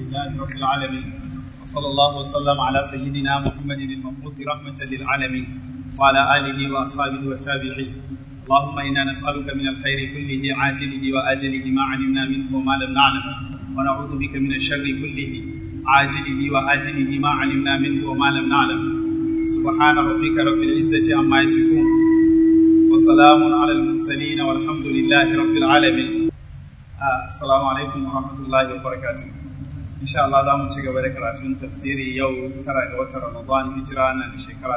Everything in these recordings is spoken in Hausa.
لله رب العالمين وصلى الله وسلم على سيدنا محمد المبعوث رحمة للعالمين وعلى آله وأصحابه والتابعين اللهم إنا نسألك من الخير كله عاجله وآجله ما علمنا منه وما لم نعلم ونعوذ بك من الشر كله عاجله وآجله ما علمنا منه وما لم نعلم سبحان ربك رب العزة عما يصفون وسلام على المرسلين والحمد لله رب العالمين السلام عليكم ورحمة الله وبركاته insha Allah za mu ci gaba da karatun tafsiri yau tara ga watan Ramadan hijira na da shekara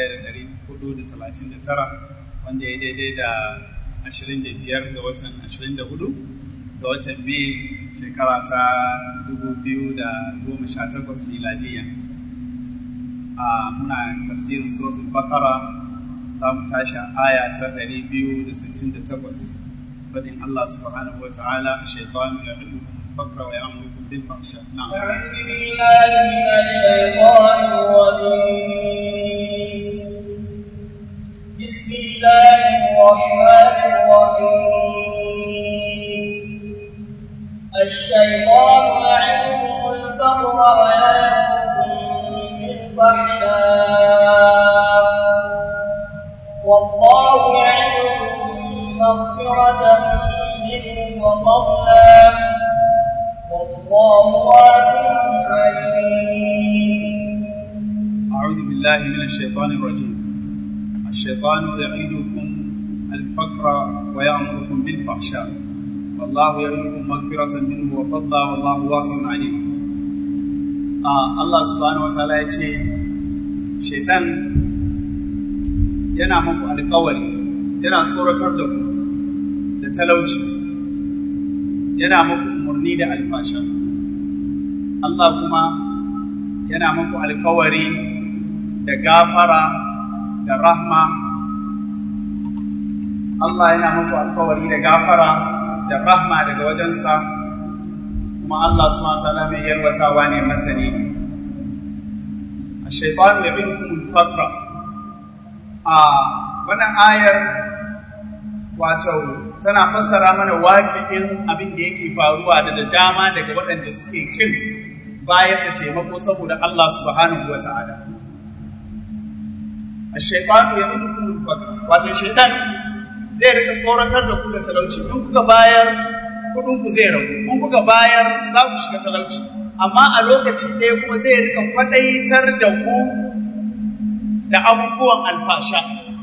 1439 wanda ya daidai da 25 ga watan 24 ga watan Mai shekara ta 2018 miladiyya a muna tafsirin suratul Baqara za mu tashi a aya ta 268 fadin Allah subhanahu wa ta'ala shaytanu ya'idukum الفقر ويأمركم بالفحشاء نعم أعوذ بالله من الشيطان الرجيم بسم الله الرحمن الرحيم الشيطان يعدكم الفقر ويأمركم بالفحشاء والله يعدكم مغفرة منه وفضلا والله واسع عليم أعوذ بالله من الشيطان الرجيم الشيطان يعيدكم الفقر ويأمركم بالفحشاء والله يعيدكم مغفرة منه وفضلا والله واسع عليم آه الله سبحانه وتعالى يقول شيطان yana muku alkawari yana tsoratar da ku da talauci yana muku umarni da alfasha Allah kuma yana muku alkawari da gafara da rahma Allah yana muku alkawari da gafara da rahma daga wajensa kuma Allah subhanahu wa ta'ala mai yarwatawa ne masani الشيطان يعدكم الفقر a wannan ayar wato tana fassara mana waƙi'in abin da yake faruwa da da dama daga waɗanda suke kin bayar da taimako saboda Allah subhanahu wa ta'ala. A shaifanu ya idu kuma faka, wato shaitan zai rika tsoratar da ku da talauci, in kuka bayar kuɗin ku zai ragu, in kuka bayar za ku shiga talauci, amma a lokaci ɗaya kuma zai rika kwaɗaitar da ku da abubuwan alfasha.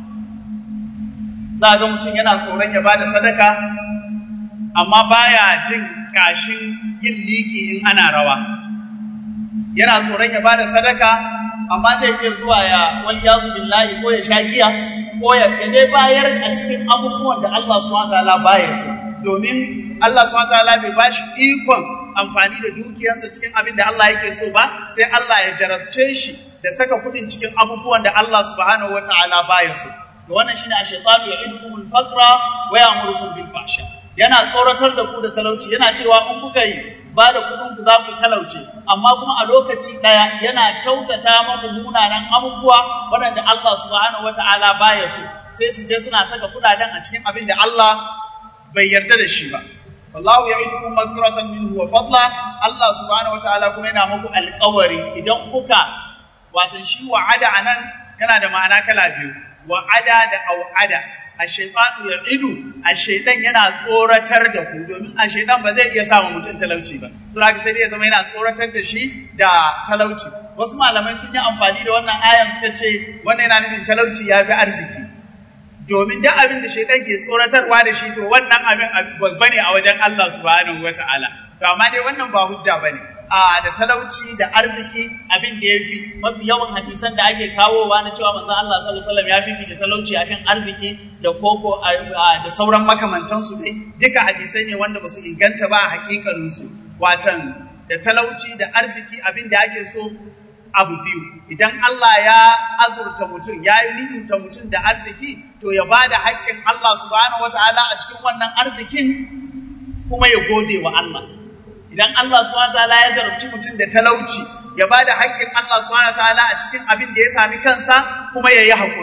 Za ga mutum yana tsoron ya ba da sadaka, amma baya jin kashin yin liki in ana rawa. Yana tsoron ya ba da sadaka, amma zai iya zuwa ya wani yazu billahi ko ya sha giya, ko ya dai bayar a cikin abubuwan da Allah subhanahu wa ta'ala baya so. Domin Allah subhanahu wa ta'ala bai ba shi ikon amfani da dukiyarsa cikin abin da Allah yake so ba, sai Allah ya jarabce shi da saka kudin cikin abubuwan da Allah subhanahu wa ta'ala baya so. Da wannan shine a shaitanu ya idukum al-faqra wa ya'murukum bil fahsha. Yana tsoratar da ku da talauci, yana cewa in kuka yi ba da kudin ku za ku talauce, amma kuma a lokaci daya yana kyautata muku munanan abubuwa waɗanda Allah subhanahu wa ta'ala baya so. Sai su je suna saka kudaden a cikin abin da Allah bai yarda da shi ba. Wallahu ya'idukum maghfiratan minhu wa fadla. Allah subhanahu wa ta'ala kuma yana muku alƙawari idan kuka watan shi wa'ada a nan yana da ma'ana kala biyu wa'ada da au'ada a shaitanu ya idu a shaitan yana tsoratar da ku domin a shaitan ba zai iya samun mutum talauci ba sun haka sai dai ya zama yana tsoratar da shi da talauci wasu malamai sun yi amfani da wannan ayan suka ce wannan yana nufin talauci ya fi arziki domin duk abin da shaitan ke tsoratarwa da shi to wannan abin babba ne a wajen Allah subhanahu wataala to amma dai wannan ba hujja bane a da talauci da arziki abin da ya fi mafi yawan hadisan da ake kawowa na cewa manzon Allah sallallahu alaihi wasallam ya fifita talauci akan arziki da koko da sauran makamantansu dai duka hadisai ne wanda basu inganta ba a hakikanin su watan da talauci da arziki abin da ake so abu biyu idan Allah ya azurta mutum ya yi ni'imta mutum da arziki to ya bada haƙƙin Allah subhanahu wataala a cikin wannan arzikin kuma ya gode wa Allah idan Allah subhanahu wataala ya jarabci mutum da talauci ya ba da haƙƙin Allah subhanahu wataala a cikin abin da ya sami kansa kuma ya yi haƙuri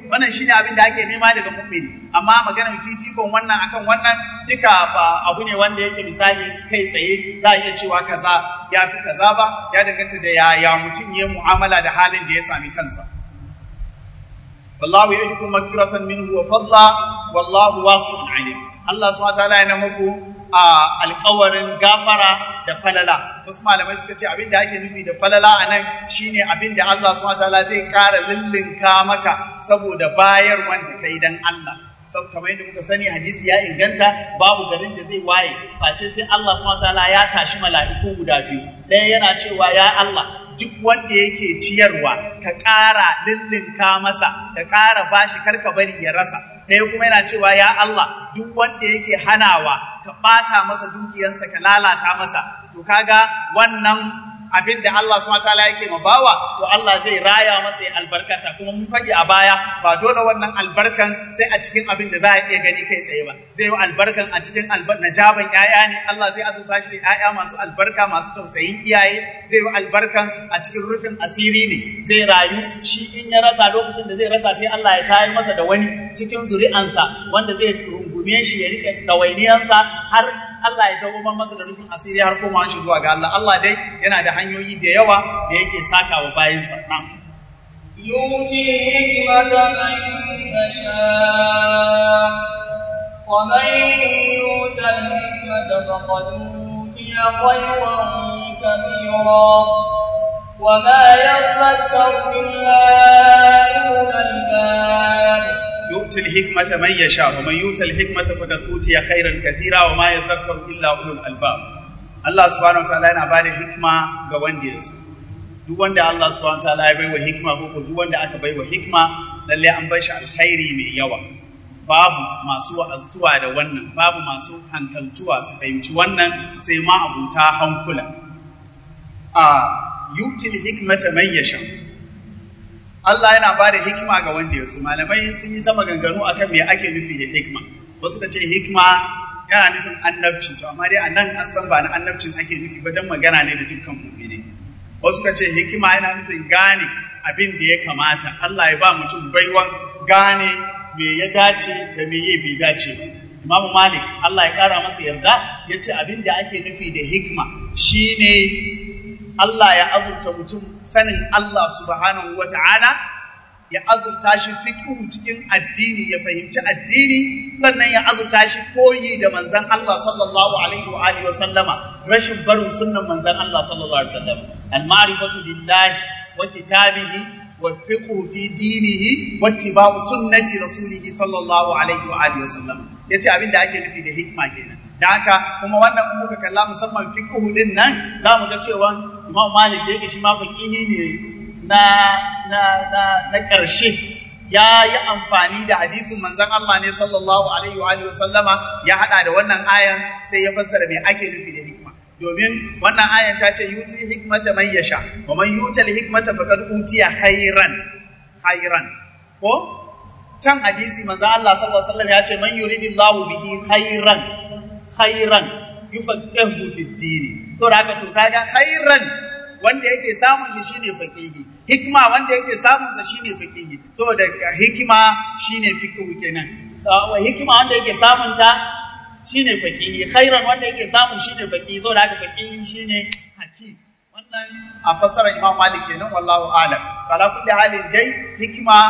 wannan shine abin da ake nema daga mu'mini amma maganar fifikon wannan akan wannan duka ba abu ne wanda yake misali kai tsaye za a iya cewa kaza ya fi kaza ba ya danganta da yaya mutum ya mu'amala da halin da ya sami kansa wallahu ya'idukum maghfiratan minhu wa fadla wallahu wasi'un alim Allah subhanahu wa ta'ala yana muku a alkawarin gafara da falala wasu malamai suka ce abin da ake nufi da falala a nan shine abin da Allah subhanahu wataala zai ƙara lullunka maka saboda bayar wanda kai dan Allah sab kamar yadda muka sani hadisi ya inganta babu garin da zai waye face sai Allah subhanahu wataala ya tashi mala'iku guda biyu ɗaya yana cewa ya Allah duk wanda yake ciyarwa ka ƙara lullunka masa ka ƙara bashi karka bari ya rasa ɗaya kuma yana cewa ya Allah duk wanda yake hanawa ka ɓata masa dukiyansa ka lalata masa to kaga wannan abin da Allah subhanahu wataala yake ma bawa to Allah zai raya masa ya albarkata kuma mun faɗi a baya ba dole wannan albarkan sai a cikin abin da za a iya gani kai tsaye ba zai yi albarkan a cikin najaban ƴaƴa ne Allah zai azurta shi da ƴaƴa masu albarka masu tausayin iyaye zai yi albarkan a cikin rufin asiri ne zai rayu shi in ya rasa lokacin da zai rasa sai Allah ya tayar masa da wani cikin zuri'ansa wanda zai rungume shi ya rike ɗawainiyansa har Allah ya dawo masa da rufin asiri har koma shi zuwa ga Allah Allah dai yana da hanyoyi da yawa da yake saka wa bayinsa na'am يؤتي الحكمة من يشاء ومن يؤت الحكمة فقد أوتي خيرا كثيرا وما يذكر إلا أولو الألباب يؤتي الحكمة من يشاء ومن يؤت الحكمة فقد أوتي خيرا كثيرا وما يذكر إلا أولو الألباب الله سبحانه وتعالى yana bada hikma ga wanda ya so duk wanda Allah subhanahu wataala ya baiwa hikma ko duk wanda aka baiwa hikma lalle an bar shi alkhairi mai yawa babu masu wa'aztuwa da wannan babu masu hankaltuwa su fahimci wannan sai ma abuta hankula a yutil hikmata man yasha Allah yana ba da hikima ga wanda ya su malamai sun yi ta maganganu akan me ake nufi da hikma wasu ka ce hikma yana nufin annabci to amma dai a nan an san ba na annabcin ake nufi ba don magana ne da dukkan mu'mini wasu ka ce hikima yana nufin gane abin da ya kamata Allah ya ba mutum baiwan gane me ya dace da me ya bai dace ba Imam Malik Allah ya kara masa yarda ya ce abin da ake nufi da hikma shine Allah ya azurta mutum sanin Allah subhanahu wa ta'ala ya azurta shi fiqhu cikin addini ya fahimci addini sannan ya azurta shi koyi da manzon Allah sallallahu alaihi wa alihi wa sallama rashin barin sunnan manzon Allah sallallahu alaihi wa sallam al-ma'rifatu billahi wa kitabihi wa fiqhu fi dinihi wa ittiba'u sunnati rasulih sallallahu alaihi wa alihi wa sallam yace abin da ake nufi da hikma kenan da haka kuma wannan in muka kalla musamman fiqhu din nan za mu ga cewa Imam Malik da yake shi ma faqihi ne na na na na ƙarshe ya yi amfani da hadisin manzon Allah ne sallallahu alaihi wa alihi wa sallama ya hada da wannan ayan sai ya fassara me ake nufi da hikma domin wannan ayan ta ce yuti hikmata man yasha wa man yutal hikmata faqad utiya khairan khairan ko can hadisi manzon Allah sallallahu alaihi wa sallam ya ce man yuridillahu bihi khairan khairan yufaqihu fi dini saboda haka to kaga khairan wanda yake samun shi shine faqihi hikma wanda yake samun sa shine faqihi saboda hikima shine fiqhu kenan sawa hikima wanda yake samun ta shine faqihi khairan wanda yake samun shine faqihi saboda haka faqihi shine hakim wannan a fassara Imam Malik kenan wallahu a'lam kala kulli halin dai hikima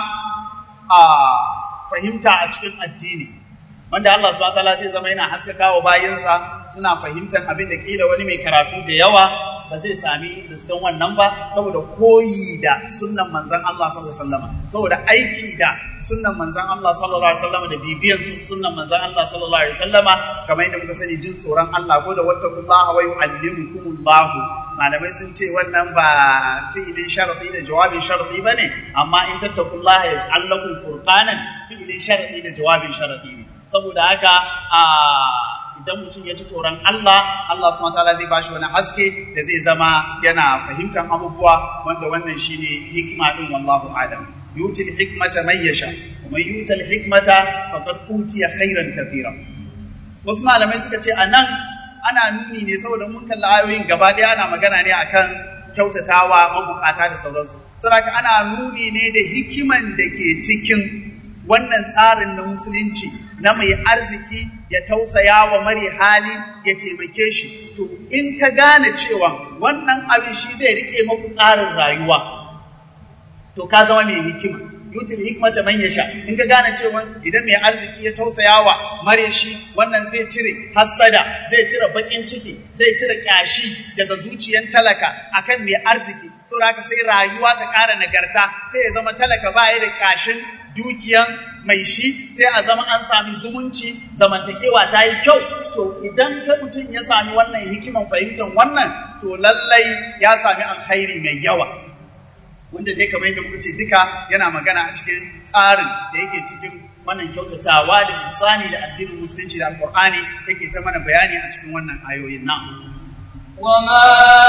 a fahimta a cikin addini wanda Allah subhanahu wataala zai zama yana haskaka wa bayinsa suna fahimtar abin da kila wani mai karatu da yawa ba zai sami riskan wannan ba saboda koyi da sunnan manzon Allah sallallahu alaihi wasallam saboda aiki da sunnan manzon Allah sallallahu alaihi wasallam da bibiyan sunnan manzon Allah sallallahu alaihi wasallam kamar yadda muka sani jin tsoron Allah ko da wattaqullaha wa yu'allimukumullah malamai sun ce wannan ba fi'ilin sharadi da jawabin sharadi bane amma in tattaqullaha yaj'al lakum furqanan fi'ilin sharadi da jawabin sharadi ne saboda haka a idan mutum ya ji tsoron Allah Allah subhanahu wataala zai bashi wani haske da zai zama yana fahimtar abubuwa wanda wannan shine hikima din wallahu alam yuti hikmata man yasha wa man yuta hikmata faqad utiya khairan kathira wasu malamai suka ce anan ana nuni ne saboda mun kalli ayoyin gaba ɗaya ana magana ne akan kyautatawa mabukata da sauransu saboda ana nuni ne da hikiman da ke cikin wannan tsarin na musulunci na mai arziki ya tausaya wa mare hali ya taimake shi to in ka gane cewa wannan abin shi zai rike maku tsarin rayuwa to ka zama mai hikima yutil hikmata man yasha in ka gane cewa idan mai arziki ya tausaya wa mare shi wannan zai cire hassada zai cire bakin ciki zai cire kyashi daga zuciyan talaka akan mai arziki saboda haka sai rayuwa ta ƙara nagarta sai ya zama talaka baya da kyashin dukiyan mai shi sai a zama an sami zumunci zamantakewa ta yi kyau to idan ka mutum ya sami wannan hikiman fahimtar wannan to lallai ya sami alkhairi mai yawa wanda dai kamar yadda muka ce duka yana magana a cikin tsarin da yake cikin wannan kyautatawa da insani da addinin musulunci da alkur'ani yake ta mana bayani a cikin wannan ayoyin nan وما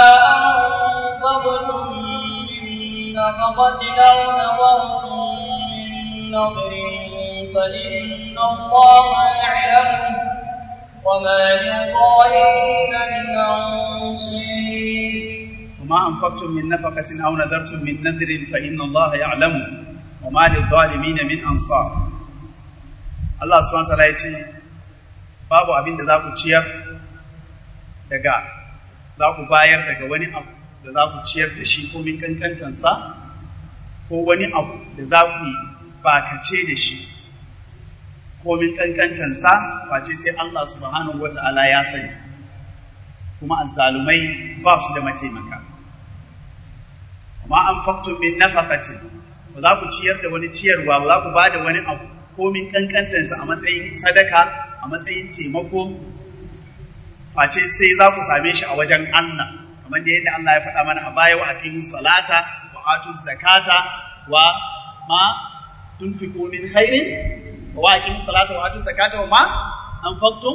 أنفقتم من نفقة أو نظرتم من نظر فإن الله يعلمه وما للظالمين من أنصير وما أنفقتم من نفقة أو نذرتم من نذر فإن الله يعلمه وما للظالمين من أنصار Allah subhanahu wa ta'ala ya ce babu abin da za ku ciyar daga za ku bayar daga wani abu da za ku ciyar da shi komin kankantansa ko wani abu da za ku yi bakace da shi komin kankantansa face sai Allah subhanahu wa ta'ala ya sani kuma azzalumai ba su da mataimaka amma an faktun min nafaqatin ba za ku ciyar da wani ciyarwa ba za ku ba da wani abu komin kankantarsa a matsayin sadaka a matsayin taimako face sai za ku same shi a wajen Allah kamar da yadda Allah ya faɗa mana a baya wa aqimus salata wa atuz zakata wa ma tunfiqu min khairin wa aqimus salata wa atuz zakata wa ma anfaqtum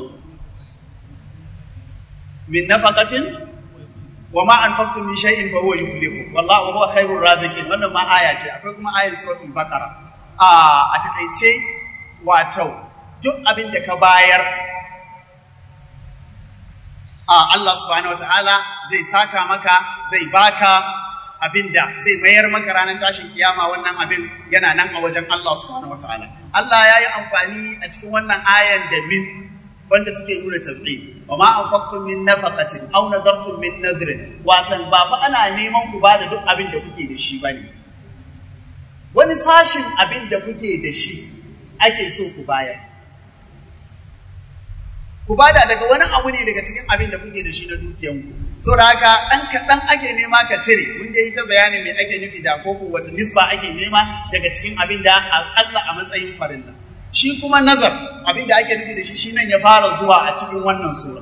min nafaqatin wa ma anfaqtum min shay'in fa huwa yukhlifu wallahu huwa khairur raziqin wannan ma aya ce akwai kuma ayar suratul baqara a a takaice wato duk abin da ka bayar a Allah subhanahu wataala zai saka maka zai baka abin da zai mayar maka ranar tashin kiyama wannan abin yana nan a wajen Allah subhanahu wataala Allah ya yi amfani a cikin wannan ayan da min wanda take nuna tabbi wa ma anfaqtum min nafaqatin aw nadartum min nadrin watan ba fa ana neman ku bada duk abin da kuke da shi bane wani sashin abin da kuke da shi ake so ku bayar ku bada daga wani abu ne daga cikin abin da kuke da shi na dukiyanku saboda haka ɗan kaɗan ake nema ka cire mun dai ta bayanin me ake nufi da ko wata nisba ake nema daga cikin abin da aƙalla a matsayin farilla shi kuma nazar abin da ake nufi da shi shi nan ya fara zuwa a cikin wannan sura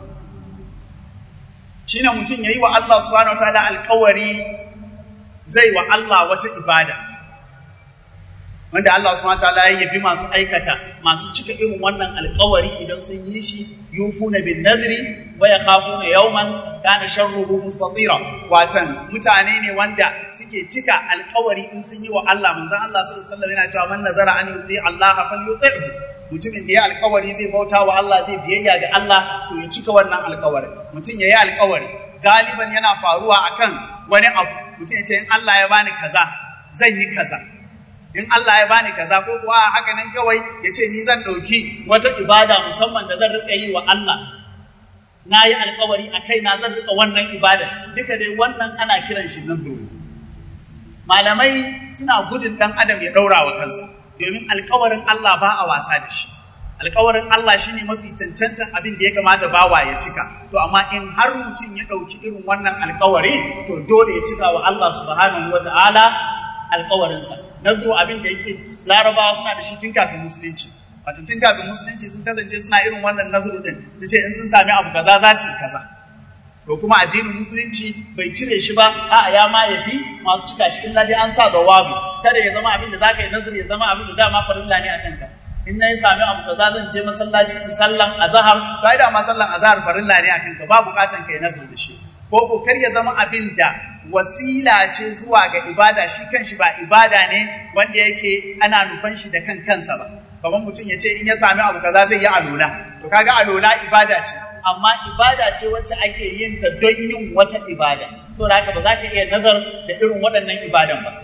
shine mutum ya yi wa Allah subhanahu wataala alƙawari zai wa Allah wata ibada wanda Allah subhanahu wataala ya yabi masu aikata masu cika irin wannan alƙawari idan sun yi shi yufuna bin nadri wa yakhafuna yawman kana sharruhu mustatira watan mutane ne wanda suke cika alƙawari in sun yi wa Allah manzon Allah sallallahu alaihi wasallam yana cewa man nazara an yuti Allah falyuti'hu mutumin da ya alƙawari zai bauta wa Allah zai biyayya ga Allah to ya cika wannan alƙawari mutum ya yi alƙawari galiban yana faruwa akan wani abu mutum ya ce in Allah ya bani kaza zan yi kaza in Allah ya bani kaza ko kuwa haka nan kawai ya ce ni zan ɗauki wata ibada musamman da zan riƙa yi wa Allah na yi alkawari a kai na zan riƙa wannan ibada duka dai wannan ana kiran shi nan dole malamai suna gudun ɗan adam ya ɗaura wa kansa domin alkawarin Allah ba a wasa da shi alkawarin Allah shine mafi cancantan abin da ya kamata bawa ya cika to amma in har mutum ya ɗauki irin wannan alkawari to dole ya cika wa Allah subhanahu wata'ala alkawarinsa nazo abin da yake larabawa suna da shi tun kafin musulunci wato tun kafin musulunci sun kasance suna irin wannan nazaru din su ce in sun sami abu kaza za su yi kaza to kuma addinin musulunci bai cire shi ba a'a ya ma ya bi masu cika shi illa dai an sa da wabi kada ya zama abin da zaka yi nazari ya zama abin da dama farilla ne a kanka in na yi sami abu kaza zan je masallaci in sallan azhar to ai dama sallan azhar farilla ne a kanka ba bukatan kai nazari da shi ko ko kar ya zama abin da wasila ce zuwa ga ibada shi kanshi ba ibada ne wanda yake ana nufan shi da kan kansa ba kamar mutum ya ce in ya sami abu kaza zai yi alola to kaga alola ibada ce amma ibada ce wacce ake yin ta don yin wata ibada saboda haka ba za ka iya nazar da irin waɗannan ibadan ba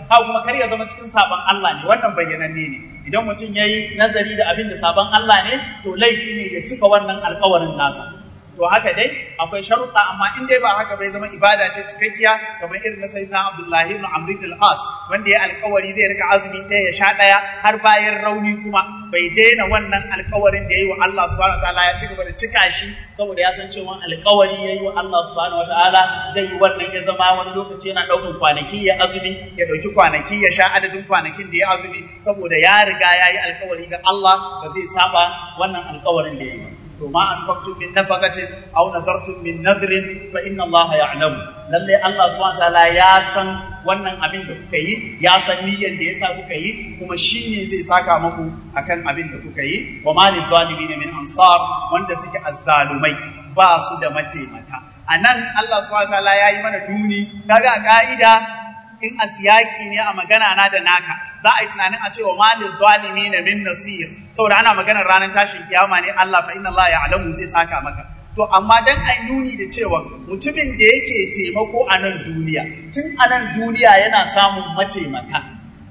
haka kuma kar ya zama cikin sabon Allah ne wannan bayyananne ne idan mutum yayi nazari da abin da sabon Allah ne to laifi ne ya cika wannan alƙawarin nasa to haka dai akwai sharuɗa amma in dai ba haka bai zama ibada ce cikakkiya kamar irin na sayyidina Abdullahi ibn Amr ibn al-As wanda ya alƙawari zai rika azumi ɗaya ya sha ɗaya har bayan rauni kuma bai daina wannan alƙawarin da yayi wa Allah subhanahu wataala ya ci gaba da cika shi saboda ya san cewa alƙawari yayi wa Allah subhanahu wataala zai yi wannan ya zama wani lokaci yana ɗaukar kwanaki ya azumi ya ɗauki kwanaki ya sha adadin kwanakin da ya azumi saboda ya riga ya yi alƙawari ga Allah ba zai saba wannan alƙawarin da ya yi ba to ma anfaqtum min nafaqatin aw nadartum min nadrin fa inna Allah ya'lamu lalle Allah subhanahu wataala ya san wannan abin da kuka yi ya san niyyar da yasa kuka yi kuma shine zai saka muku akan abin da kuka yi wa ma lidh-dhalimin min ansar wanda suke azzalumai ba su da mataimaka anan Allah subhanahu wataala ya yi mana duni kaga ka'ida in asiyaki ne a magana na da naka za a yi tunanin a ce wa malil zalimi na min nasir saboda ana maganar ranar tashin kiyama ne Allah fa inna Allah ya'lamu zai saka maka to amma dan ai nuni da cewa mutumin da yake taimako a nan duniya tun a nan duniya yana samun mataimaka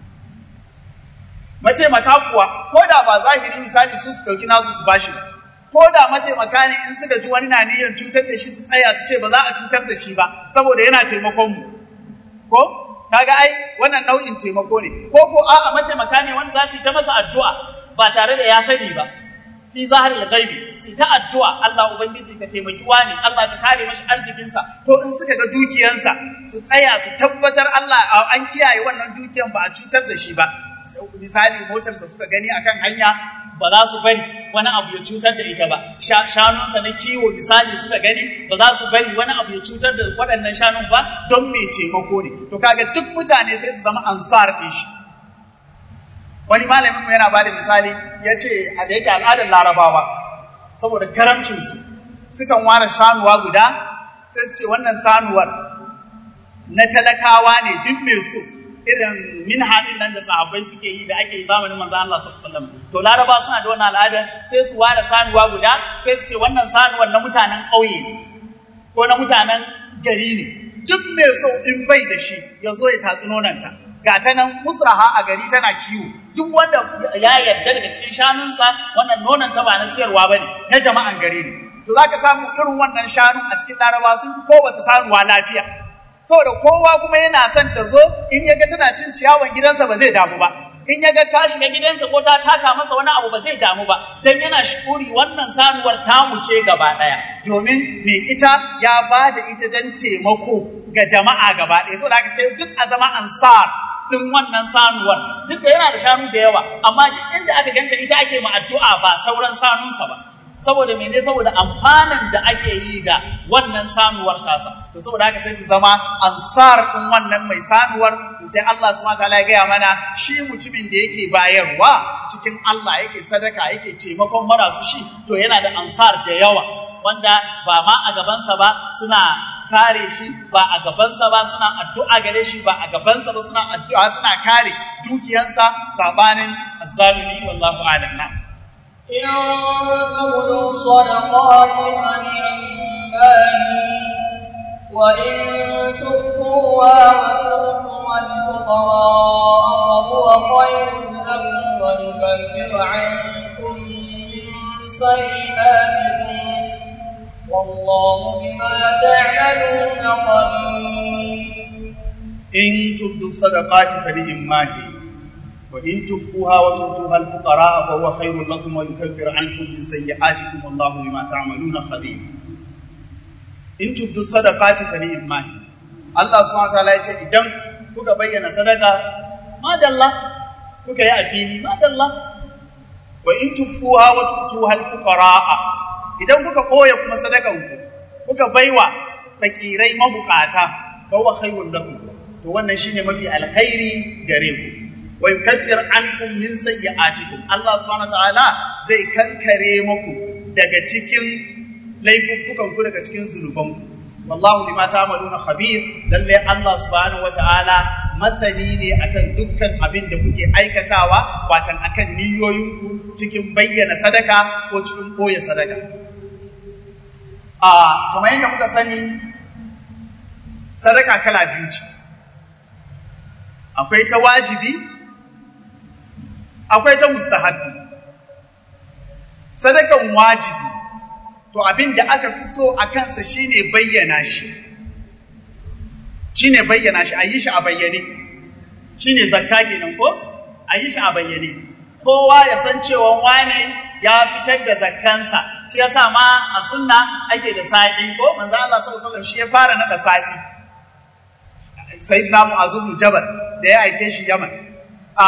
mataimaka kuwa ko da ba zahiri misali su su dauki nasu su bashi ba ko da mataimaka ne in suka ji wani na niyyar cutar da shi su tsaya su ce ba za a cutar da shi ba saboda yana taimakon mu ko kaga ai wannan nau'in taimako ne ko ko a'a mataimaka ne wanda za su yi ta masa addu'a ba tare da ya sani ba fi zaharil ghaibi su ta addu'a Allah ubangiji ka taimaki wani Allah ka kare mashi arzikinsa ko in suka ga dukiyansa su tsaya su tabbatar Allah an kiyaye wannan dukiyan ba a cutar da shi ba misali motarsa suka gani akan hanya ba za su bari wani abu ya cutar da ita ba shanunsa na kiwo misali suka gani ba za su bari wani abu ya cutar da waɗannan shanun ba don mai taimako ne to kaga duk mutane sai su zama ansar ɗin shi wani malamin mu yana ba da misali ya ce a da yake al'adar larabawa saboda karamcinsu sukan ware shanuwa guda sai su ce wannan sanuwar na talakawa ne duk mai so irin min haɗin nan da sahabbai suke yi da ake yi zamanin manzo Allah sallallahu alaihi wasallam to laraba suna da wannan al'adar sai su ware sanuwa guda sai su ce wannan sanuwar na mutanen ƙauye ko na mutanen gari ne duk mai so in bai da shi ya zo ya tatsi nonanta ga ta nan musraha a gari tana kiwo duk wanda ya yarda daga cikin shanunsa wannan nonanta ba na siyarwa bane na jama'an gari ne to zaka samu irin wannan shanun a cikin laraba sun fi kowace sanuwa lafiya saboda kowa kuma yana son ta zo in ya ga tana cin ciyawan gidansa ba zai damu ba in ya ga ta shiga gidansa ko ta taka masa wani abu ba zai damu ba dan yana shukuri wannan sanuwar ta wuce gaba daya domin me ita ya ba da ita dan taimako ga jama'a gaba daya saboda haka sai duk a zama ansar din wannan sanuwar duk da yana da shanu da yawa amma duk inda aka ganta ita ake ma addu'a ba sauran sanunsa ba saboda mene saboda amfanin da ake yi da wannan sanuwar tasa to saboda haka sai su zama ansar din wannan mai sanuwar sai Allah subhanahu wataala ya gaya mana shi mutumin da yake bayarwa cikin Allah yake sadaka yake taimakon marasu shi to yana da ansar da yawa wanda ba ma a gabansa ba suna kare shi ba a gabansa ba suna addu'a gare shi ba a gabansa ba suna addu'a suna kare dukiyansa sabanin azzalimi wallahu a'lam na إن تبدوا الصدقات فنعماه وإن تخفوها وتؤتوا الفقراء فهو خير لكم ويكفر عنكم من سيئاتكم والله بما تعملون خبير إن تبدوا الصدقات فنعماه وإن تخفوها وتؤتوها الفقراء فهو خير لكم ويكفر عنكم من سيئاتكم والله بما تعملون خبير in tubdu sadaqati fa ni'ma Allah subhanahu wataala ya ce idan kuka bayyana sadaka madalla kuka yi a fili madalla wa in tufuha wa tutuha al-fuqara'a idan kuka koya kuma sadakan ku kuka baiwa fakirai mabukata fa huwa khairul lakum to wannan shine mafi alkhairi gare ku wa yukaffir ankum min sayyi'atikum Allah subhanahu wataala zai kankare muku daga cikin laifuffukan ku daga cikin zunubanku wallahu bima ta'maluna khabir lalle Allah subhanahu wata'ala masani ne akan dukkan abin da kuke aikatawa watan akan niyoyinku cikin bayyana sadaka ko cikin koya sadaka a kamar yadda kuka sani sadaka kala biyu ce akwai ta wajibi akwai ta mustahabbi sadakan wajibi to abin da aka fi so a kansa shine bayyana shi shine bayyana shi a yi shi a bayyane shine zakka kenan ko a yi shi a bayyane kowa ya san cewa wane ya fitar da zakkansa shi yasa ma a sunna ake da sa'i ko manzo Allah sallallahu alaihi wasallam shi ya fara nada sa'i sayyidina Mu'adh bin Jabal da ya aike shi Yaman a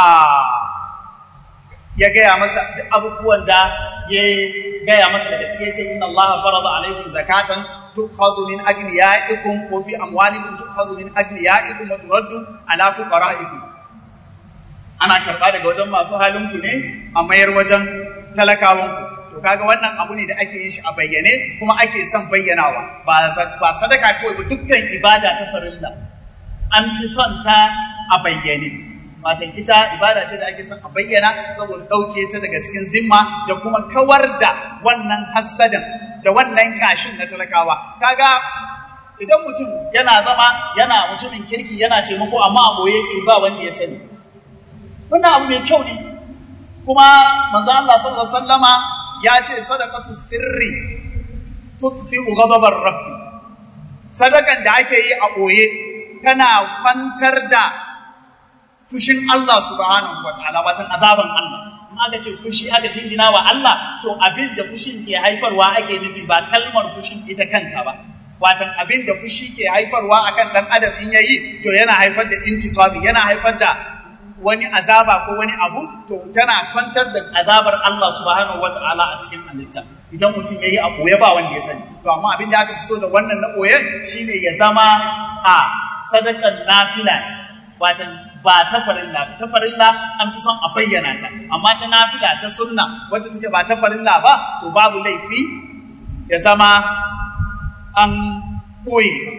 ya gaya masa duk abubuwan da ya gaya masa daga cikin ce inna Allah farada alaikum zakatan tukhadhu min aghniya'ikum wa fi amwalikum tukhadhu min aghniya'ikum wa turaddu ala fuqara'ikum ana karba daga wajen masu halin ku ne a mayar wajen talakawan ku to kaga wannan abu ne da ake yin shi a bayyane kuma ake son bayyanawa ba ba sadaka kawai ba dukkan ibada ta farilla an fi son ta a bayyane Matan ita ibada ce da ake son a bayyana saboda ɗauke ta daga cikin zimma da kuma kawar da wannan hassadan da wannan kashin na talakawa. Kaga idan mutum yana zama yana mutumin kirki yana taimako amma a boye ke ba wanda ya sani. Wannan abu mai kyau ne. Kuma manzo Allah sallallahu alaihi wasallama ya ce sadaqatu sirri tutfi'u ghadabar rabbi. Sadakan da ake yi a boye tana kwantar da fushin Allah subhanahu wa ta'ala watan azaban Allah in aka ce fushi aka jingina wa Allah to abin da fushin ke haifarwa ake nufi ba kalmar fushin ita kanta ba watan abin da fushi ke haifarwa akan dan adam in yayi to yana haifar da intiqami yana haifar da wani azaba ko wani abu to tana kwantar da azabar Allah subhanahu wa ta'ala a cikin halitta idan mutum yayi a koye ba wanda ya sani to amma abin da aka fi so da wannan na koyen shine ya zama a sadakan nafila watan ba ta farilla ta farilla an fi son a bayyana ta amma ta nafila ta sunna wacce take ba ta farilla ba to babu laifi ya zama an ɓoye ta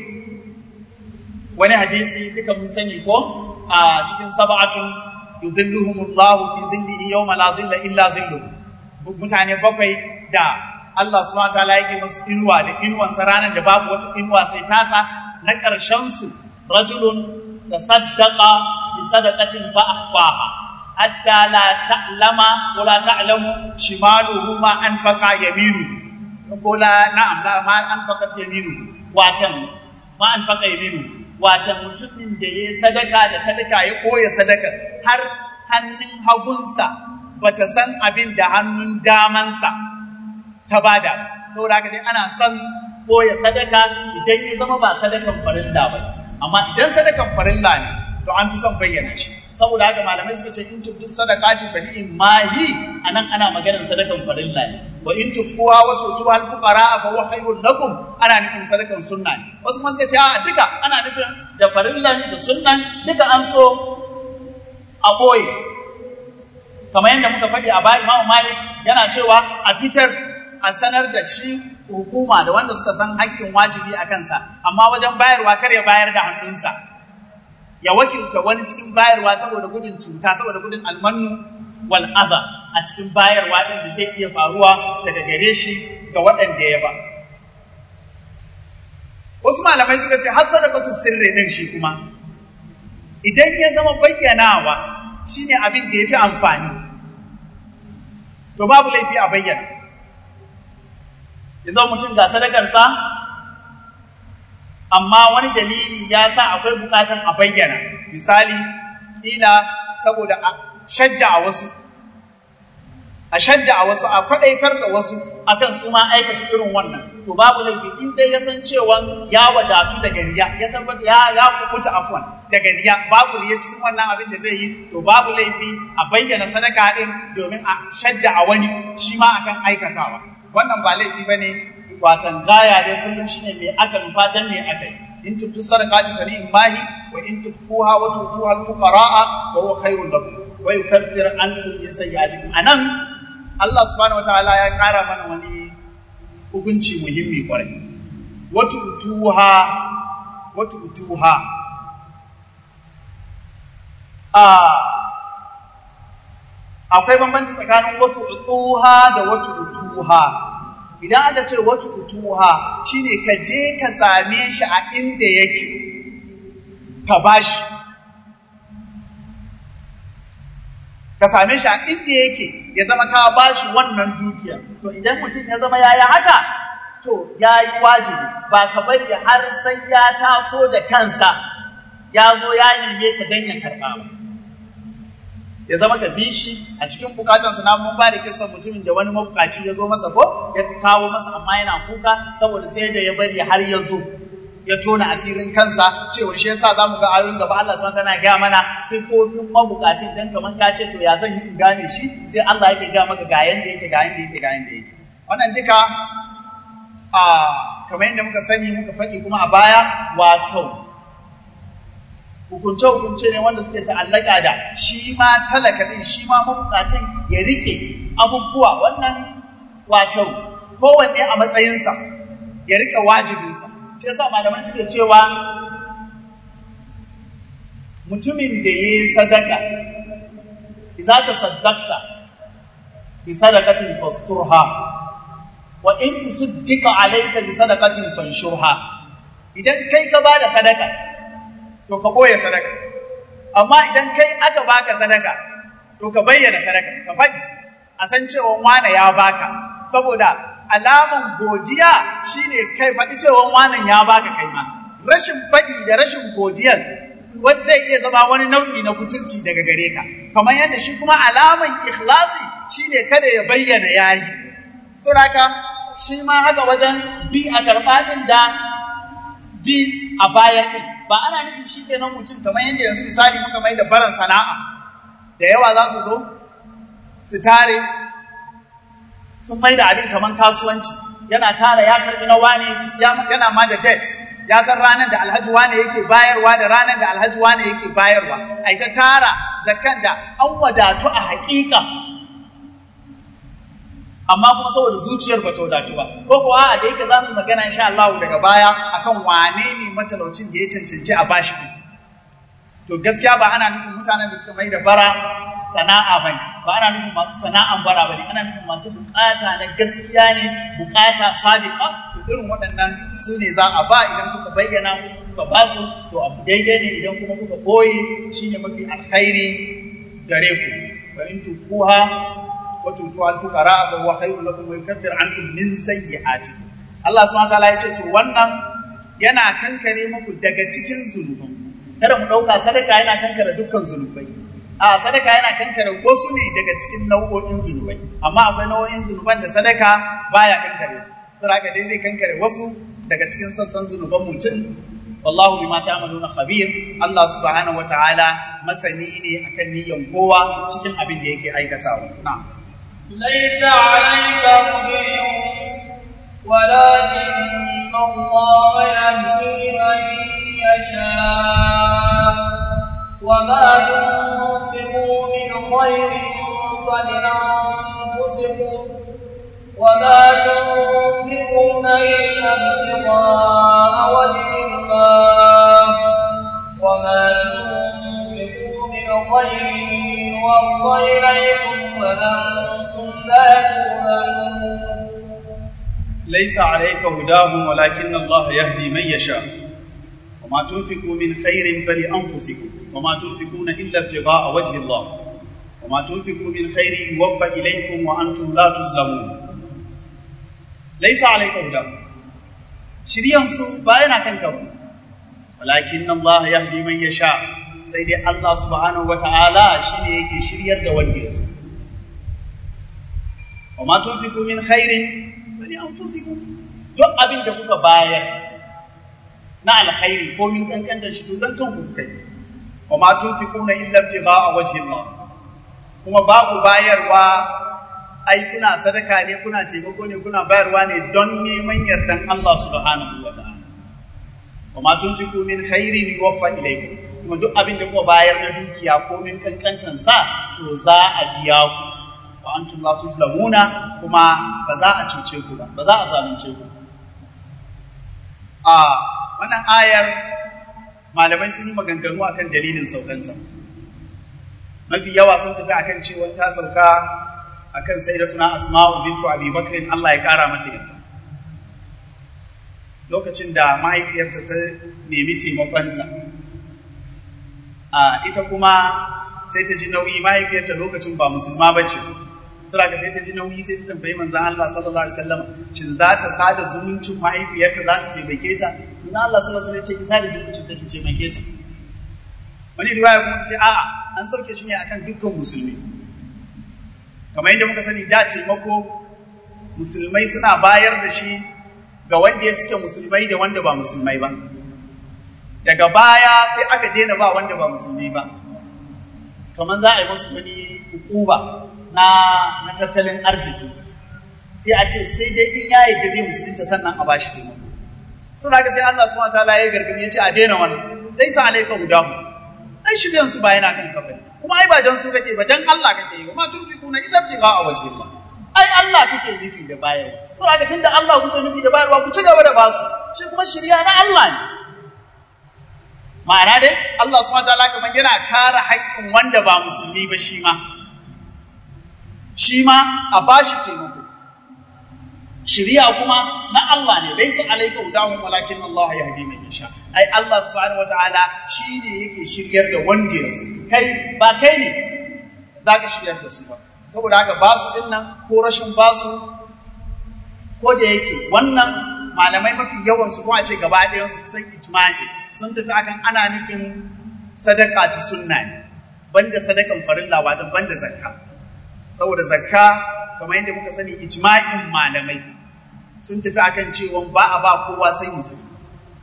wani hadisi duka mun sani ko a cikin sab'atun yudhilluhumullahu fi zillihi yawma la zilla illa zilluhu mutane bakwai da Allah subhanahu wa ta'ala yake musu inuwa da inuwan sa ranar da babu wata inuwa sai tasa na ƙarshen su rajulun tasaddaqa bi sadaqatin fa ahqaha hatta la ta'lama wa la ta'lamu shimaluhu ma anfaqa yaminu ko la na'am la ma anfaqat yaminu watan ma anfaqa yaminu watan mutumin da ya sadaka da sadaka ya koya sadaka har hannun hagunsa bata san abin da hannun damansa ta bada saboda haka dai ana son koya sadaka idan ya zama ba sadakan farilla ba amma idan sadakan farilla ne to an fi son bayyana shi saboda haka malamai suka ce in tubdu sadaqati fa in mahi anan ana maganar sadakan farilla ne wa in tufuha wa tutuha al fuqara fa huwa khairul lakum ana nufin sadakan sunna ne wasu kuma suka ce a duka ana nufin da farillan da sunnan duka an so a boye kamar yadda muka faɗi a baya Imam Malik yana cewa a fitar a sanar da shi hukuma da wanda suka san haƙƙin wajibi a kansa amma wajen bayarwa kar ya bayar da hannunsa ya wakilta wani cikin bayarwa saboda gudun cuta saboda gudun almanu wal adha a cikin bayarwa din da zai iya faruwa daga gare shi ga waɗanda ya ba wasu malamai suka ce har sadaqatu sirri din shi kuma idan ya zama bayyanawa shine abin da yafi amfani to babu laifi a bayyana ya zama mutum ga sadakarsa amma wani dalili ya sa akwai bukatan a bayyana misali ila saboda a shajja a wasu a shajja a wasu a kwadaitar da wasu akan su ma aikata irin wannan to babu laifi in dai ya san cewa ya wadatu daga riya ya tabbata ya ya kubuta afwan daga riya babu riya cikin wannan abin da zai yi to babu laifi a bayyana sadaka din domin a shajja a wani shi ma akan aikatawa wannan ba laifi bane watan gaya dai kullum shine me aka nufa dan me aka yi in tubtu sadaqati fa mahi wa in tukfuha wa tutuha al-fuqara'a wa huwa khairul lakum wa yukaffir ankum min sayyi'atikum anan Allah subhanahu wataala ya kara mana wani hukunci muhimmi kwarai wa tutuha wa tutuha a akwai bambanci tsakanin wa tutuha da wa tutuha idan aka ce wata utuha shine ka je ka same shi a inda yake ka bashi ka same shi a inda yake ya zama ka ba shi wannan dukiya to idan mutum ya zama ya yi haka to ya yi wajibi ba ka bari har sai ya taso da kansa ya zo ya neme ka dan ya karɓa ba ya zama ka bi shi a cikin bukatansa na mun ba da kisan mutumin da wani mabukaci ya zo masa ko ya kawo masa amma yana kuka saboda sai da ya bari har ya zo ya tona asirin kansa cewa shi yasa zamu ga ayoyin gaba Allah subhanahu tana gaya mana sifofin mabukacin dan kaman ka ce to ya zan yi in gane shi sai Allah yake ga maka ga yanda yake ga yanda yake ga yanda yake wannan duka a kamar yadda muka sani muka faɗi kuma a baya wato hukunce-hukunce ne wanda suke ta'allaka da shi ma talaka din shi ma mabukacin ya rike abubuwa wannan wato kowanne a matsayinsa ya rike wajibinsa shi yasa malamai suke cewa mutumin da ya yi sadaka iza ta saddakta bi sadakatin fasturha wa in tusaddika alayka bi sadakatin fanshurha idan kai ka bada sadaka to ka boye sadaka amma idan kai aka baka sadaka to ka bayyana sadaka ka faɗi a san cewa wane ya baka saboda alaman godiya shine kai faɗi cewa wanan ya baka kai ma rashin faɗi da rashin godiyar wanda zai iya zama wani nau'i na butulci daga gare ka kamar yadda shi kuma alaman ikhlasi shine kada ya bayyana yayi saboda shi ma haka wajen bi a karɓa ɗin da bi a bayar ɗin ba ana nufin shi kenan mutum kamar yadda yanzu misali muka mai da baran sana'a da yawa za su zo su tare sun mai da abin kamar kasuwanci yana tara ya karbi na wane yana ma da debt ya san ranar da alhaji wane yake bayarwa da ranar da alhaji wane yake bayarwa ai ta tara zakan da an wadatu a haƙiƙa amma kuma saboda zuciyar ba ta wadatu ba ko kuwa a da yake za mu magana insha Allah daga baya akan wane ne matalaucin da ya cancanci a bashi to gaskiya ba ana nufin mutanen da suka mai da bara sana'a bane ba ana nufin masu sana'an bara bane ana nufin masu bukata na gaskiya ne bukata sadiqa to irin waɗannan su ne za a ba idan kuka bayyana kuka ba su to abu daidai ne idan kuma kuka boye shine mafi alkhairi gare ku wa in tufuha wa tutu al fuqara fa huwa khairul lakum wa yukaffir ankum min sayyi'atikum Allah subhanahu wa ta'ala ya ce to wannan yana kankare muku daga cikin zunuban kada mu ɗauka sadaka yana kankare dukkan zunubai a sadaka yana kankare wasu ne daga cikin nau'o'in zunubai amma akwai nau'o'in zunuban da sadaka baya kankare su saboda dai zai kankare wasu daga cikin sassan zunuban mutum wallahu bima ta'maluna khabir Allah subhanahu wata'ala masani ne akan niyyan kowa cikin abin da yake aikatawa na'am laysa 'alayka hudiyun ولكن الله يهدي من يشاء وما تنفقوا من خير فلأنفسكم وما تنفقون إلا ابتغاء وجه الله وما تنفقوا من خير يوفى إليكم وأنتم لا تظلمون ليس عليك هداهم ولكن الله يهدي من يشاء وما تنفقوا من خير فلأنفسكم وما تنفقون إلا ابتغاء وجه الله وما تنفقوا من خير يوفى إليكم وأنتم لا تظلمون ليس عليك هداهم شريان سو باينا كنكم ولكن الله يهدي من يشاء سيدي الله سبحانه وتعالى شيني يكي شريار da wanda ya so وما تنفقوا من خير فلأنفسكم duk abin da kuka bayar na alkhairi ko min kankantar shi to dan kanku kai wa ma tunfiquna illa ibtigha'a wajhi Allah kuma babu bayarwa ai kuna sadaka ne kuna taimako ne kuna bayarwa ne don neman yardan Allah subhanahu wa ta'ala wa ma tunfiqu min khairin yuwaffa ilaykum kuma duk abin da kuka bayar na dukiya ko min kankantan sa to za a biya ku wa antum la tuslamuna kuma ba za a cuce ku ba ba za a zalunce ku a wannan ayar malamai sun yi maganganu akan dalilin saukanta mafi yawa sun tafi akan cewa ta sauka akan sayyidatuna asma'u bintu abi bakrin Allah ya kara mata yarda lokacin da mahaifiyarta ta nemi taimakonta a ita kuma sai ta ji nauyi mahaifiyarta lokacin ba musulma ba ce sura ka sai ta ji nauyi sai ta tambayi manzon Allah sallallahu alaihi wasallam shin za ta sada zumuncin mahaifiyarta za ta taimake ta manzon Allah sallallahu alaihi wasallam ya ce ki sada zumuncin ta ki taimake ta wani riwaya kuma ce a'a an sauke shi ne akan dukkan musulmi kamar yadda muka sani da taimako musulmai suna bayar da shi ga wanda ya suke musulmai da wanda ba musulmai ba daga baya sai aka daina ba wanda ba musulmi ba kamar za a yi musu wani hukuma na na tattalin arziki sai a ce sai dai in ya yadda zai musulunta sannan a bashi taimako suna haka sai Allah subhanahu wataala ya gargadi ya ce a daina wannan laisa alayka hudahu ai shiryan su ba yana kan kafa kuma ai ba dan su kake ba dan Allah kake yi kuma tun fi kuna illa tiga a waje Allah ai Allah kuke nufi da bayarwa so haka tunda Allah kuke nufi da bayarwa ku ci gaba da basu shi kuma shirya na Allah ne ma'ana dai Allah subhanahu wataala kamar yana kare haƙƙin wanda ba musulmi ba shi ma shi ma a bashi taimako shiriya kuma na Allah ne laysa alayka hudahum walakin Allah yahdi man yasha ai Allah subhanahu wataala shine yake shiryar da wanda ya so kai ba kai ne zaka shiryar da su ba saboda haka basu din nan ko rashin basu ko da yake wannan malamai mafi yawan su ko a ce gaba ɗayan su kusan ijma'i sun tafi akan ana nufin sadaka ta sunna ne banda sadakan farilla wato banda zakka saboda zakka kamar yadda muka sani ijma'in malamai sun tafi akan cewa ba a ba kowa sai musulmi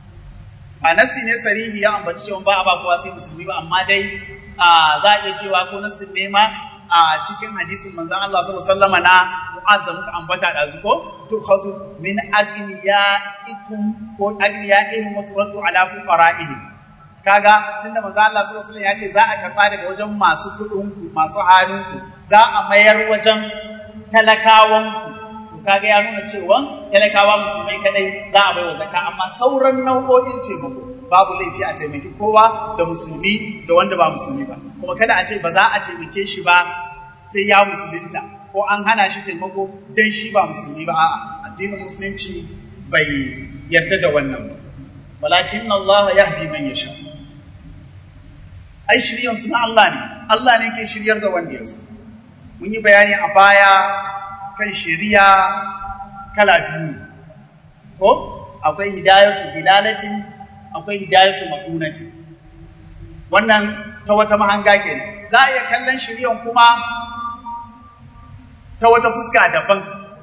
a nasi ne sarihi ya ambaci cewa ba a ba kowa sai musulmi ba amma dai za a iya cewa ko nasin ne ma a cikin hadisin manzon Allah sallallahu alaihi wasallam na Mu'az da muka ambata da zuko to khazu min agniya'ikum ko agniyaihim wa turaddu ala fuqara'ihim kaga tunda manzon Allah sallallahu alaihi wasallam ya ce za a karba daga wajen masu kudin ku masu halin ku za a mayar wajen talakawan ku kaga ya nuna cewa talakawa musulmai kadai za a baiwa zakka amma sauran nau'o'in taimako babu laifi a taimaki kowa da musulmi da wanda ba musulmi ba kuma kada a ce ba za a taimake shi ba sai ya musulunta ko an hana shi taimako dan shi ba musulmi ba a'a addinin musulunci bai yarda da wannan ba walakin Allah yahdi man yasha ai shiryan su na Allah ne Allah ne ke shiryar da wanda ya so mun yi bayani a baya kan shiriya kala biyu ko akwai hidayatu dilalatin akwai hidayatu ma'unatin wannan ta wata mahanga kenan za a iya kallon shiriyan kuma ta wata fuska daban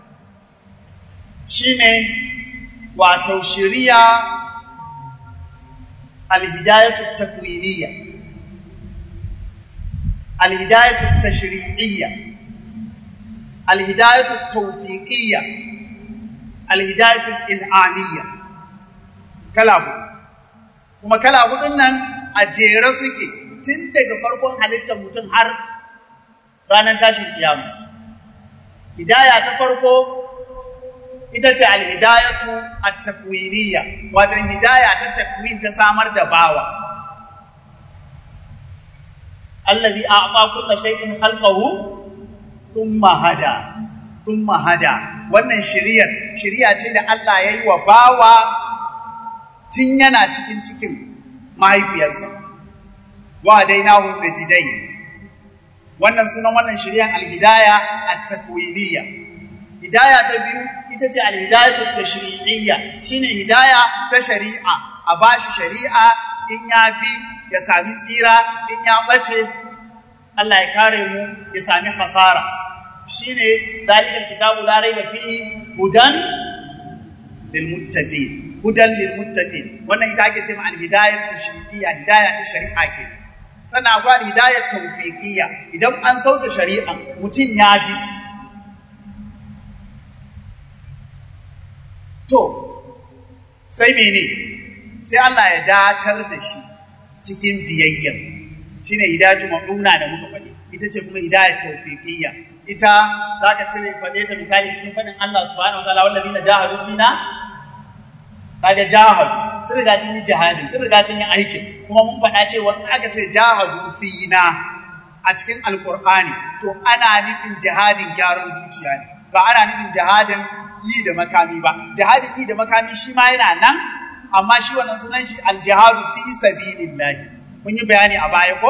shine wato shiriya alhidayatu takwiniyya alhidayatu tashri'iyya الهداية التوفيقية الهداية الإنعامية كلام kuma kala hudun nan a jere suke tun daga farkon halittar mutum har ranar tashin kiyama hidaya ta farko ita ce alhidayatu at-takwiniyya wato hidaya ta takwin ta samar da bawa allazi a'ta kullu shay'in khalqahu thumma hada thumma hada wannan shiriyar shiriya ce da Allah ya yi wa bawa tun yana cikin cikin mahaifiyarsa wa dainahu najidai wannan sunan wannan shiriyan alhidaya at-takwiniyya hidaya ta biyu ita ce alhidayatu tashri'iyya shine hidaya ta shari'a a bashi shari'a in ya bi ya sami tsira in ya bace Allah ya kare mu ya sami fasara shine zalikal kitabu la raiba fihi hudan lil muttaqin hudan lil muttaqin wannan ita ake cewa al hidayat tashri'iyya hidaya ta shari'a ke sannan akwai al hidayat tawfiqiyya idan an sauke shari'a mutum ya bi to sai mene sai Allah ya datar da shi cikin biyayya shine hidayatu ma'una da muka faɗi ita ce kuma hidayat tawfiqiyya ita zaka cire faɗe ta misali cikin faɗin Allah subhanahu wataala wallazina jahadu fina kaga jahadu sun riga sun yi jihadi sun riga sun yi aikin kuma mun faɗa cewa in aka ce jahadu fina a cikin alqur'ani to ana nufin jihadin gyaran zuciya ne ba ana nufin jihadin yi da makami ba jihadin yi da makami shi ma yana nan amma shi wannan sunan shi aljihadu fi sabilillahi mun yi bayani a baya ko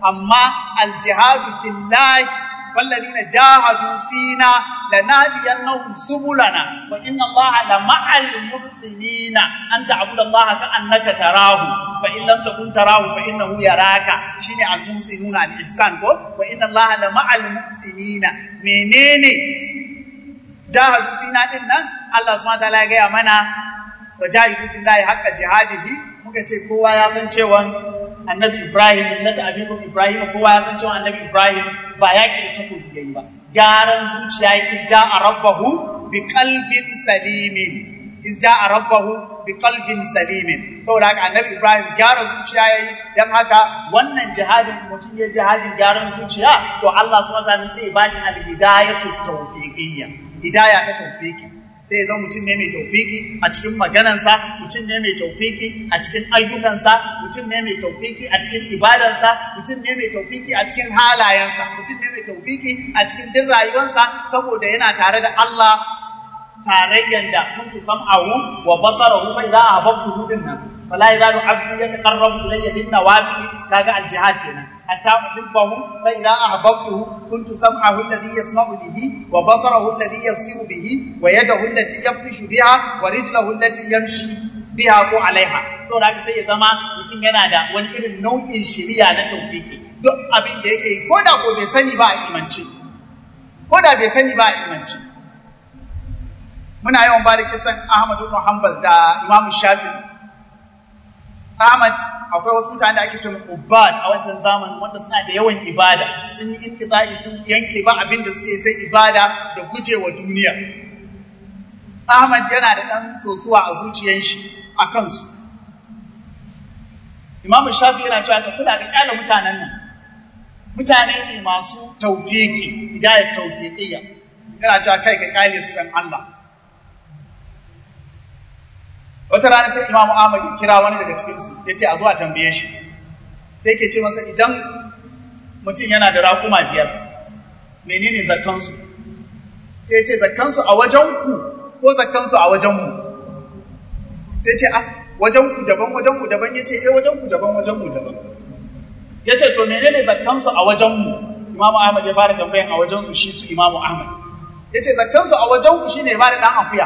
amma aljihadu fillahi والذين جاهدوا فينا لنهدينهم سبلنا وإن الله لمع المحسنين أن تعبد الله كأنك تراه فإن لم تكن تراه فإنه يراك شيني المحسنون الإحسان وإن الله لمع المحسنين منين جاهدوا فينا إن الله سبحانه وتعالى يا منا وجاهدوا في الله حق جهاده muka ce kowa ya san cewa annabi Ibrahim na ta abikum Ibrahim kowa ya san cewa annabi Ibrahim ba ya da takobi yayi ba gyaran zuciya ya izja a rabbahu bi qalbin salimin izja a rabbahu bi qalbin salimin saboda haka annabi Ibrahim gyara zuciya yayi dan haka wannan jihadin mutum ya jihadin gyaran zuciya to Allah subhanahu wa ta'ala zai bashi al-hidayatu tawfiqiyya hidaya ta tawfiqi sai ya zama mutum ne mai taufiki a cikin maganansa mutum ne mai taufiki a cikin ayyukansa mutum ne mai taufiki a cikin ibadansa mutum ne mai taufiki a cikin halayensa mutum ne mai taufiki a cikin duk rayuwarsa saboda yana tare da Allah tarayyan da kuntu sam'ahu wa basarahu fa idza ahbabtuhu dinnan fala yazalu abdi yataqarrabu ilayya bin nawafil kaga al-jihad kenan حتى أحبه فإذا أحببته كنت سمعه الذي يسمع به وبصره الذي يبصر به ويده التي يبطش بها ورجله التي يمشي biha ko alaiha saboda haka sai ya zama mutum yana da wani irin nau'in shiriya na tawfiki duk abin da yake yi ko da ko bai sani ba a imanci ko da bai sani ba a imanci muna yawan ba da kisan Ahmad ibn Hanbal da Imam Shafi'i Ahmad akwai wasu mutane da ake cewa ubad a wancan zamanin wanda suna da yawan ibada sun yi inqita'i sun yanke ba abin da suke sai ibada da gujewa duniya Ahmad yana da ɗan sosuwa a zuciyar shi a kansu Imam Shafi yana cewa ka kula da kyala mutanen nan mutane ne masu tawfiki hidayat tawfiqiyya yana cewa kai ka kyale su dan Allah wata rana sai imamu ahmad ya kira wani daga cikinsu ya ce a zuwa tambaye shi sai ke ce masa idan mutum yana da rakuma biyar menene zakkansu sai ya ce zakkansu a wajenku ko zakkansu a wajenmu sai ce a wajenku daban wajenku daban ya ce eh wajenku daban wajenku daban ya ce to menene zakkansu a wajenmu imamu ahmad ya fara tambayan a wajensu shi su imamu ahmad ya ce zakkansu a wajenku shine ba da ɗan akuya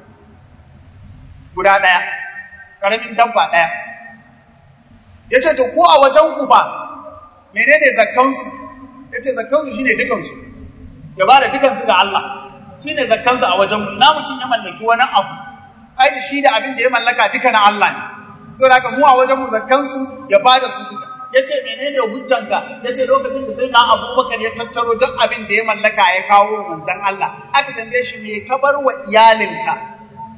guda ɗaya, ƙaramin dabba ɗaya. Ya ce, To, ko a wajen ku ba, menene zakkansu? Ya ce, Zakkansu shi ne dukansu, ya ba da dukansu ga Allah, shi ne zakkansu a wajen ku, ina mutum ya mallaki wani abu, ai da shi da abin da ya mallaka duka na Allah ne. So, da mu a wajen mu zakkansu ya ba da su duka. Ya ce, menene hujjanka? Ya ce, lokacin da sai na abubakar ya tattaro duk abin da ya mallaka ya kawo manzan Allah. Aka tambaye shi, me ka bar wa iyalinka?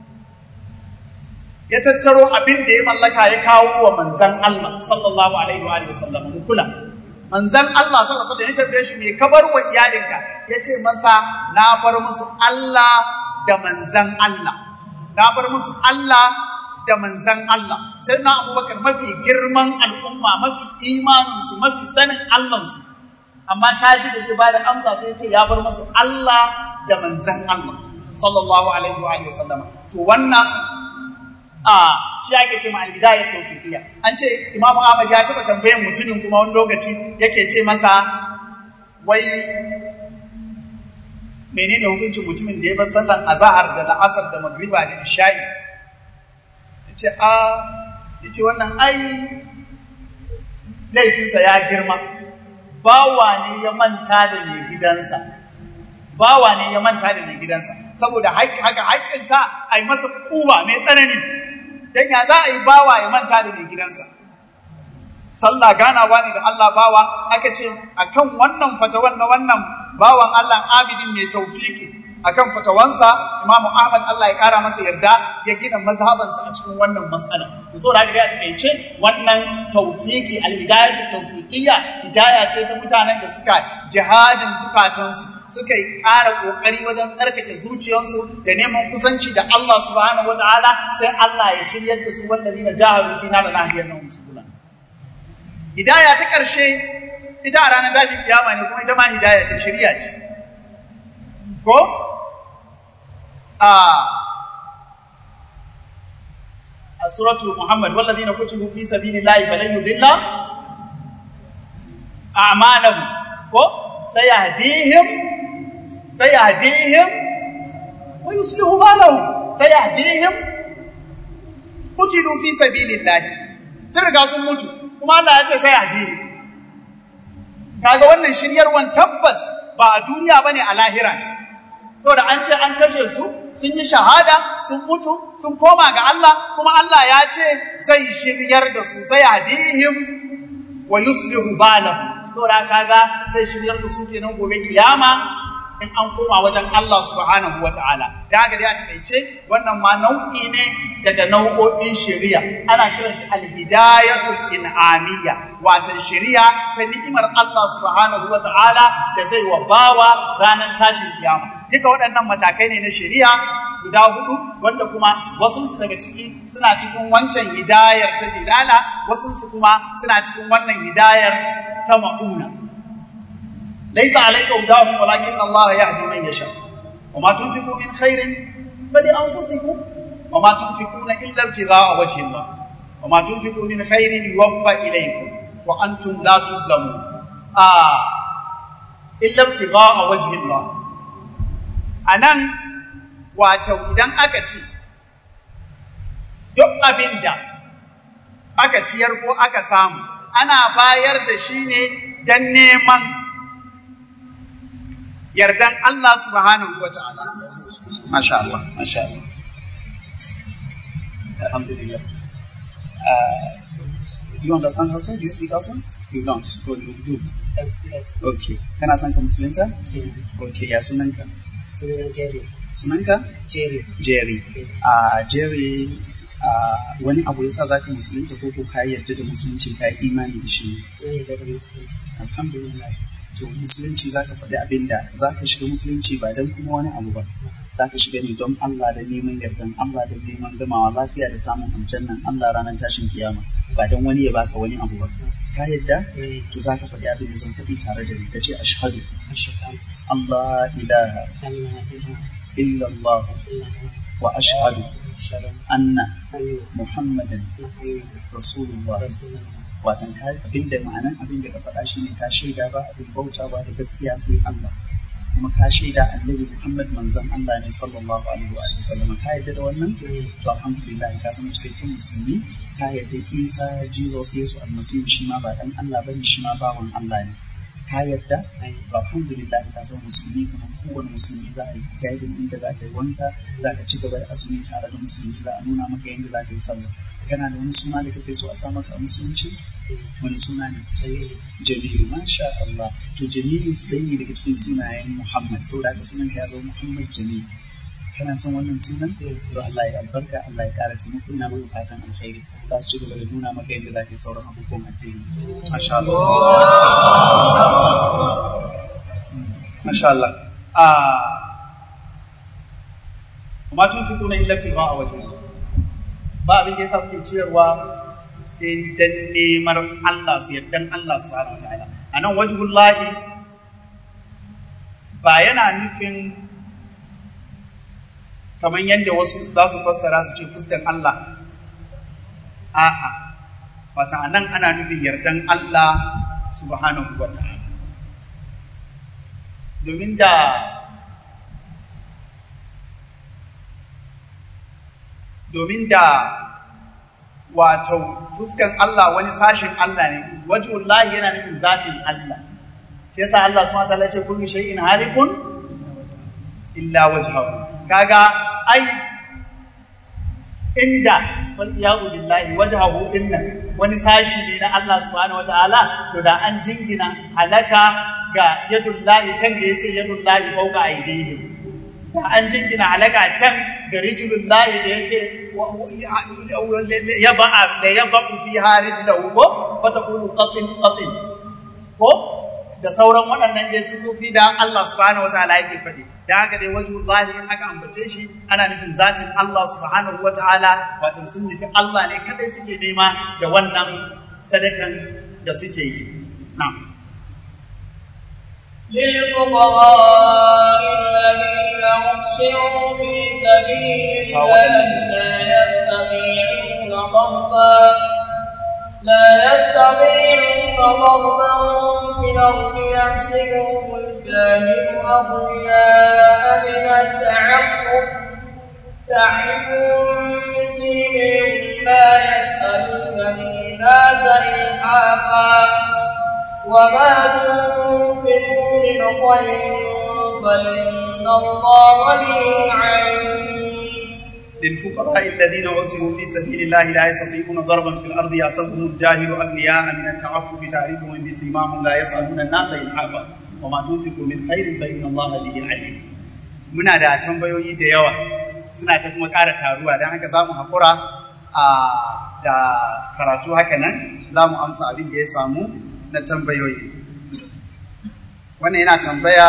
ya tattaro abin da ya mallaka ya kawo wa manzan Allah sallallahu alaihi wa sallam mu kula manzan Allah sallallahu alaihi wa sallam ya tambaye shi me ka bar wa iyalinka ya ce masa na bar musu Allah da manzan Allah na bar musu Allah da manzan Allah sai na abubakar mafi girman al'umma mafi imaninsu mafi sanin Allahnsu amma kaji da zai bada amsa sai ya ce ya bar musu Allah da manzan Allah sallallahu alaihi wa sallam to wannan a shi ake ce ma al-hidayat tawfiqiyya an ce imamu ahmad ya taba tambayan mutumin kuma wani lokaci yake ce masa wai menene hukuncin mutumin da ya bar sallan azhar da la'asar da magriba da isha'i yace a yace wannan ai laifinsa ya girma bawa ne ya manta da mai gidansa bawa ne ya manta da mai gidansa saboda haka haƙƙinsa a yi masa kuwa mai tsanani dan ya za a yi bawa ya manta da mai gidansa sallah ganawa ne da Allah bawa aka ce akan wannan fatawan na wannan bawan Allah abidin mai taufiki akan fatawansa Imam Ahmad Allah ya kara masa yarda ya gina mazhabansa a cikin wannan mas'ala to saboda haka ya takeice wannan taufiki al-hidayatu tawfiqiyya hidaya ce ta mutanen da suka jihadin zukatansu suka yi ƙara ƙoƙari wajen tsarkake zuciyarsu da neman kusanci da Allah subhanahu wataala sai Allah ya shiryar da su wallazina jahadu fina da nahiyar nan subula hidaya ta ƙarshe ita a ranar tashin kiyama ne kuma ita ma hidaya ce shirya ce ko a a suratu muhammad wallazina kutibu fi sabilillahi falan yudilla a'malahum ko sayahdihim sayahdihim wa yuslihu balahum sayahdihim qutilu fi sabilillah sun riga sun mutu kuma Allah ya ce sayahdihim kaga wannan shiryarwan tabbas ba a duniya bane a lahira ne saboda an ce an kashe su sun yi shahada sun mutu sun koma ga Allah kuma Allah ya ce zai shiryar da su sai hadihim wa yuslihu balahum saboda kaga zai shiryar da su kenan gobe kiyama in an koma wajen Allah subhanahu wa ta'ala da haka dai a takaice wannan ma nau'i ne daga nau'o'in shari'a ana kiran shi alhidayatul in'amiyya wato shari'a ta ni'imar Allah subhanahu wa ta'ala da zai wa bawa ranar tashin kiyama duka waɗannan matakai ne na shari'a guda hudu wanda kuma wasunsu daga ciki suna cikin wancan hidayar ta dilala wasunsu kuma suna cikin wannan hidayar ta ma'una laisa alayka hudahum walakin Allah yahdi man yasha وما تنفقوا من خير فلأنفسكم وما تنفقون إلا ابتغاء وجه الله وما تنفقوا من خير يوفى إليكم وأنتم لا تظلمون آه إلا ابتغاء وجه الله أنا wato idan aka ce duk abin da aka ciyar ko aka samu ana bayar da shi ne don neman yardan Allah subhanahu wa ta'ala. Masha Allah, Masha Allah. Alhamdulillah. Uh, you understand Hausa? Do you speak Hausa? You don't. Oh, you do. Yes, yes. Okay. Kana son ka musulunta? Yeah. Okay, ya sunanka? Sunan Jerry. Sunanka? Jerry. Jerry. Uh, Jerry uh, wani abu yasa za ka musulunta ko ko ka yarda da musulunci ka yi imani da shi ne? Na yi daga musulunci. Alhamdulillah. To musulunci za ka faɗi abin da za ka shiga musulunci ba don kuma wani abu ba. Za ka shiga ne don Allah da neman yardan Allah da neman gamawa lafiya da samun aljannan Allah ranar tashin kiyama. Ba don wani ya baka wani abu ba. Ka yadda? Na yi To za ka faɗi abin da zan faɗi tare da ni. Ka ce ashhadu ashhadu Allah ilaha an la ilaha illallah illallah wa ashhadu ashhadu anna anna Muhammadan Muhammadan Rasulullah. rasulullah. watan ka abin da ma'anan abin da ka faɗa shi ne ka shaida ba abin bauta ba da gaskiya sai Allah kuma ka shaida annabi Muhammad manzon Allah ne sallallahu alaihi wa sallam ka yarda da wannan Na yi to alhamdulillah ka zama cikakken musulmi ka yarda Isa Jesus Yesu almasihu shi ma ba dan Allah bane shi ma bawan Allah ne ka yarda na yi to alhamdulillah ka zama musulmi kuma kowane musulmi za a yi gaidin inda za ka yi wanka za ka ci gaba da azumi tare da musulmi za a nuna maka yadda za ka yi sallah kana da wani suna da kake so a sa maka a musulunci wani suna ne Jamilu. Jamilu masha Allah to Jamilu su dai ne daga cikin sunayen Muhammad saboda haka sunan ka ya zama Muhammad Jamilu kana son wannan sunan Yes. to Allah ya albarka Allah ya kara taimako ina maka fatan alkhairi za su ci gaba da nuna maka yadda za ka yi sauran abubuwan addini masha Allah masha Allah ah ma tunfiquna illa ibtigha'a wajhi ba abin da yasa kuke ciyarwa sai dan neman Allah su yardan Allah subhanahu wataala anan wajhullahi ba yana nufin kamar yadda wasu za su fassara su ce fuskan Allah a'a wata anan ana nufin yardan Allah subhanahu wataala domin da domin da wato fuskan Allah wani sashin Allah ne wajhullahi yana nufin zatin Allah shi yasa Allah subhanahu wataala ya ce kullu shay'in halikun illa wajhahu kaga ai inda wal iyadu billahi wajhahu inna wani sashi ne na Allah subhanahu wataala to da an jingina halaka ga yadullahi can da yace yadullahi fawqa aydihim da an jingina halaka can ga rijulullahi da yace yad'a la yad'u fiha rijlahu ko fatakunu qatin qatin ko da sauran waɗannan dai sifofi da Allah subhanahu wataala yake faɗi da haka dai wajhullahi in aka ambace shi ana nufin zatin Allah subhanahu wataala wato sun nufi Allah ne kadai suke nema da wannan sadakan da suke yi na'am للفقراء الذين أحصروا في سبيل الله لا يستطيعون ضربا لا يستطيعون ضربا في الأرض يحسبهم الجاهل أغنياء من التعفف تعرفهم بسيمهم لا يسألون الناس إلحافا وما تنفقوا من خير فإن الله به عليم للفقراء الذين عسروا في سبيل الله لا يستطيعون ضربا في الارض يحسبهم الجاهل اغنياء من التعفف تعرفهم بسيماهم لا يسالون الناس الحافا وما تنفقوا من خير فان الله به عليم muna da tambayoyi da yawa suna ta kuma ƙara taruwa don haka za mu haƙura da karatu haka nan za mu amsa abin da ya samu na tambayoyi wannan yana tambaya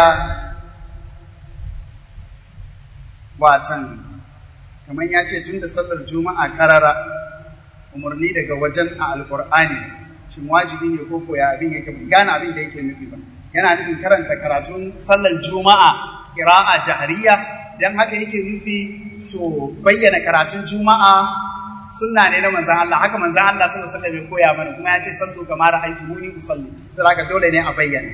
watan kamar ya ce tun da sallar juma'a karara umarni daga wajen a alkur'ani shin wajibi ne ko koya abin yake bai gane abin da yake nufi ba yana nufin karanta karatun sallar juma'a qira'a jahriya dan haka yake nufi to bayyana karatun juma'a sunna ne na manzon Allah haka manzon Allah sallallahu alaihi wasallam ya koya mana kuma ya ce sallu kamar ra'aytumuni usalli sai haka dole ne a bayyana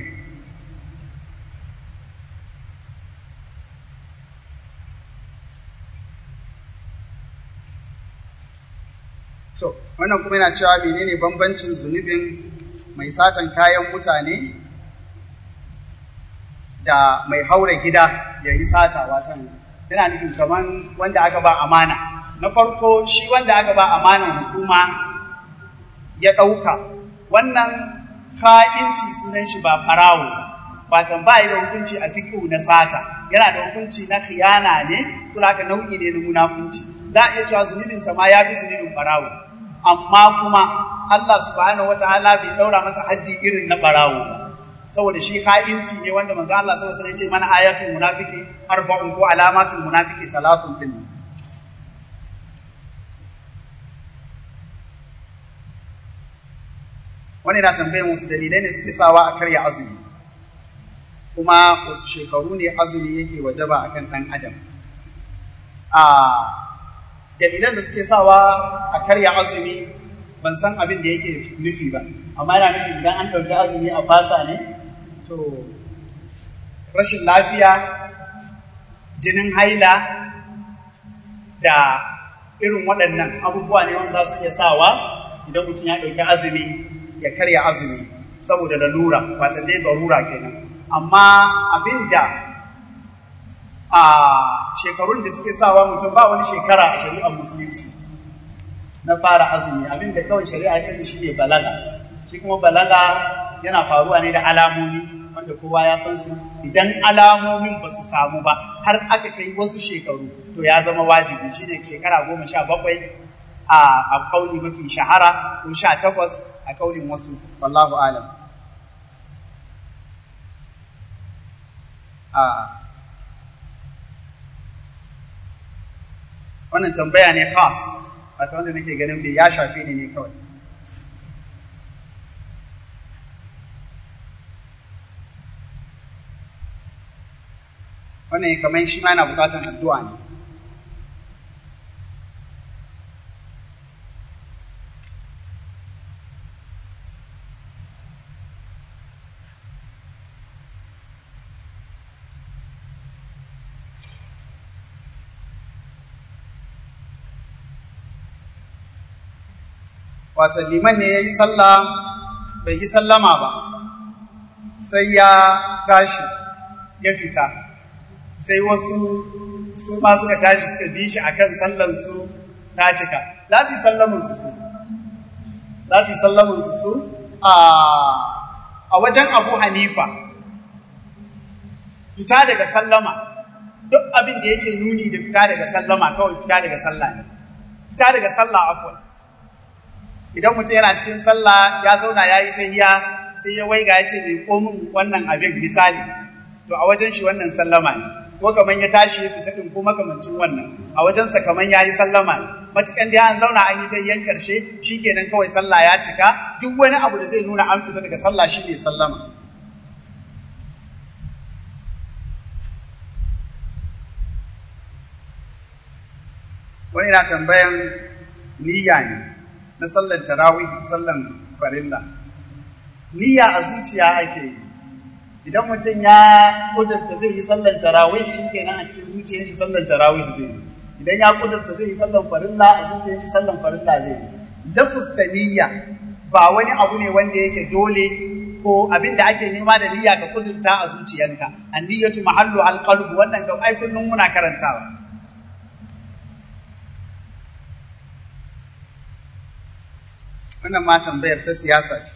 So, wannan kuma yana cewa menene bambancin zunubin mai satan kayan mutane da mai haure gida ya yi sata watan yana nufin kamar wanda aka ba amana. Na farko shi wanda aka ba amanan hukuma ya ɗauka, wannan ka'inci sunan shi ba ɓarawo watan ba da hukunci a fiƙihu na sata, yana da hukunci na khiyana ne, suna haka nau'i ne na munafunci. Za a iya cewa zunubinsa ma ya fi zunubin ɓarawo. amma kuma Allah subhanahu wataala bai daura masa haddi irin na barawo ba saboda shi ha'inci ne wanda manzo Allah sallallahu alaihi wasallam ya ce mana ayatul munafiqi arba'un ko alamatul munafiqi thalathun din wani na tambayar wasu dalilai ne suke sawa a karya azumi kuma wasu shekaru ne azumi yake wajaba akan ɗan adam a dalilan da suke sawa a karya azumi ban san abin da yake nufi ba amma yana nufi idan an ɗauki azumi a fasa ne to rashin lafiya jinin haila da irin waɗannan abubuwa ne wanda za su iya sawa idan mutum ya ɗauki azumi ya karya azumi saboda lalura wata dai garura kenan amma abin da a shekarun da suke sawa mutum ba wani shekara a shari'ar musulunci na fara azumi abin da kawai shari'a ya sani shine balaga shi kuma balaga yana faruwa ne da alamomi wanda kowa ya san su idan alamomin ba su samu ba har aka kai wasu shekaru to ya zama wajibi shine shekara goma sha bakwai a kauli mafi shahara ko sha takwas a kaulin wasu wallahu alam wannan tambaya ne khas wata wanda nake ganin bai ya shafe ni ne kawai wannan kamar shi ma yana bukatan addu'a ne wata liman ne ya yi sallah bai yi sallama ba sai ya tashi ya fita sai wasu su ma suka tashi suka bi shi akan sallansu ta cika za su yi sallamunsu su za su yi sallamunsu su a wajen abu hanifa fita daga sallama duk abin da yake nuni da fita daga sallama kawai fita daga sallah ne fita daga sallah afwan idan mutum yana cikin sallah ya zauna ya yi tahiya sai ya waiga ya ce bai komin wannan abin misali to a wajen shi wannan sallama ne ko kaman ya tashi ya fita din ko makamancin wannan a wajensa kaman ya yi sallama ne matukan da an zauna an yi tahiyan karshe shikenan kawai sallah ya cika duk wani abu da zai nuna an fita daga sallah shi ne sallama wani na tambayan niyya ne na sallan tarawih sallan farilla niyya a zuciya ake yi idan mutum ya kudurta zai yi sallan tarawih shi kenan a cikin zuciyar shi sallan tarawih zai yi idan ya kudurta zai yi sallan farilla a zuciyar shi sallan farilla zai yi lafus ta niyya ba wani abu ne wanda yake dole ko abin da ake nema da niyya ka kudurta a zuciyanka anniyatu mahallu alqalb wannan ga ai kullum muna karantawa wannan ma tambayar ta siyasa ce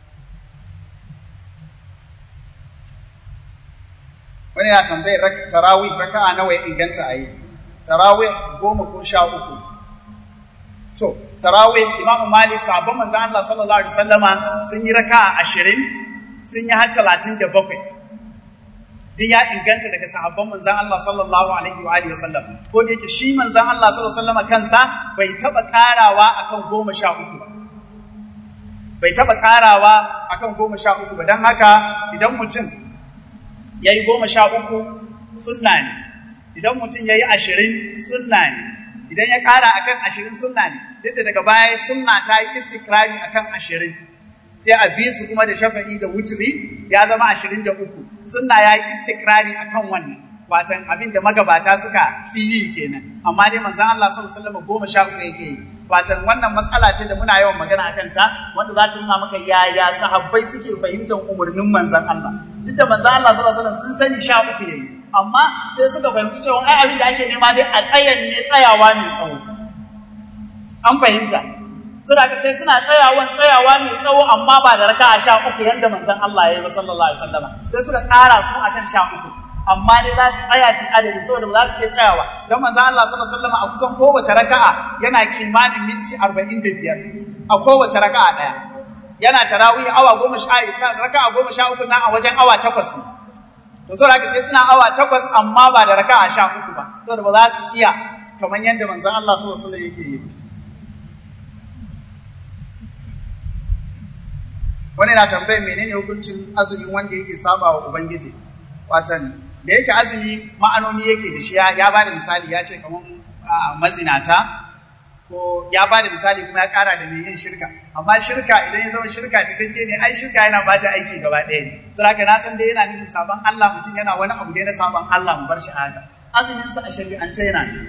wani na tambayar tarawih raka'a nawa ya inganta a yi tarawih goma ko sha uku to tarawih imamu malik sahabban manzan Allah sallallahu alaihi wasallama sun yi raka'a ashirin sun yi har talatin da bakwai duk ya inganta daga sahabban manzan Allah sallallahu alaihi wa alihi wasallam ko da yake shi manzan Allah sallallahu alaihi wasallama kansa bai taba karawa akan goma sha uku ba bai taba karawa akan goma sha uku ba don haka idan mutum ya yi goma sha uku sunna ne idan mutum ya yi ashirin sunna ne idan ya ƙara akan ashirin sunna ne duk da daga baya sunna ta yi istikrari akan ashirin sai a bi su kuma da shafa'i da wuturi ya zama ashirin da uku sunna ya yi istikrari akan wannan watan abin da magabata suka fi yi kenan amma dai manzon Allah sallallahu alaihi wasallam goma sha uku yake yi watan wannan matsala ce da muna yawan magana akan ta wanda za ta nuna maka yaya sahabbai suke fahimtar umarnin manzon Allah duk da manzon Allah sallallahu alaihi wasallam sun sani sha uku yayi amma sai suka fahimci cewa ai abin da ake nema dai a tsayan ne tsayawa mai tsawo an fahimta suna ka sai suna tsayawan tsayawa mai tsawo amma ba da raka'a sha uku yadda manzon Allah ya yi ba sallallahu alaihi wasallam sai suka ƙara su akan sha uku amma dai za su tsaya su adadi saboda ba za su iya tsayawa don manzon Allah sallallahu alaihi wasallam a kusan kowace raka'a yana kimanin minti 45 a kowace raka'a daya yana tarawih awa goma sha isa raka'a goma sha uku na a wajen awa takwas ne to saboda haka sai suna awa takwas amma ba da raka'a sha uku ba saboda ba za su iya kamar yadda manzon Allah sallallahu alaihi wasallam yake yi wani na tambayar menene hukuncin azumin wanda yake saba wa ubangiji watan da yake azumi ma'anoni yake da shi ya ba da misali ya ce kamar mazinata ko ya ba da misali kuma ya kara da mai yin shirka amma shirka idan ya zama shirka cikakke ne ai shirka yana bata aiki gaba ɗaya ne saboda na san dai yana nufin sabon Allah mutum yana wani abu dai na sabon Allah mu bar shi haka azumin sa a shari'ance yana ne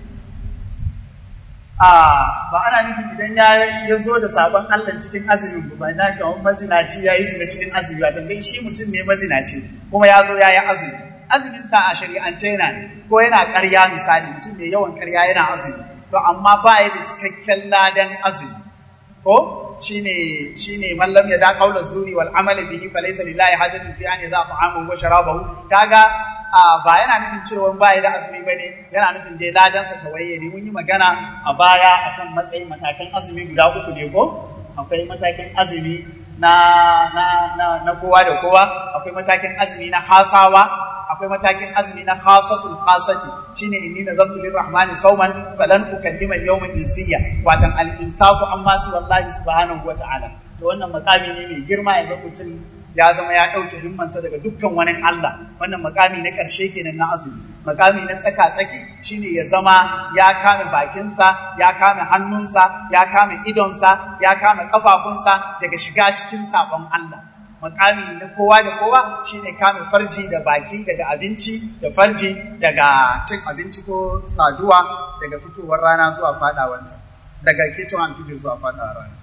a ba ana nufin idan ya ya zo da sabon Allah cikin azumin ba ba na kamar mazinaci ya yi zina cikin azumi ba dai shi mutum ne mazinaci kuma ya zo ya yi azumi azumin sa a shari'ance yana ne ko yana ƙarya misali mutum mai yawan ƙarya yana azumi to amma ba ya da cikakken ladan azumi ko shine shine man lam yada qawla zuri wal amali bihi falaysa lillahi hajatun fi an yada ta'amahu wa sharabahu kaga ba yana nufin cewa ba ya da azumi bane yana nufin dai ladan sa tawaye ne mun yi magana a baya akan matsayin matakan azumi guda uku ne ko akwai matakin azumi na na na, na kowa da kowa akwai matakin azumi na hasawa akwai matakin azumi na khasatul khasati shine inni nazartu lirrahmani sawman falan ukallima al-yawma insiya watan al-insafu amma si wallahi subhanahu wata'ala to wannan makami ne mai girma ya zama mutum ya zama ya dauke himmansa daga dukkan wani Allah wannan makami na karshe kenan na azumi makami na tsaka tsaki shine ya zama ya kame bakinsa ya kame hannunsa ya kame idonsa ya kame kafafunsa daga shiga cikin sabon Allah makami na kowa da kowa shine kame farji da baki daga abinci da farji daga cin abinci ko saduwa daga fitowar rana zuwa fadawanta daga kitchen alfijir zuwa fadawar rana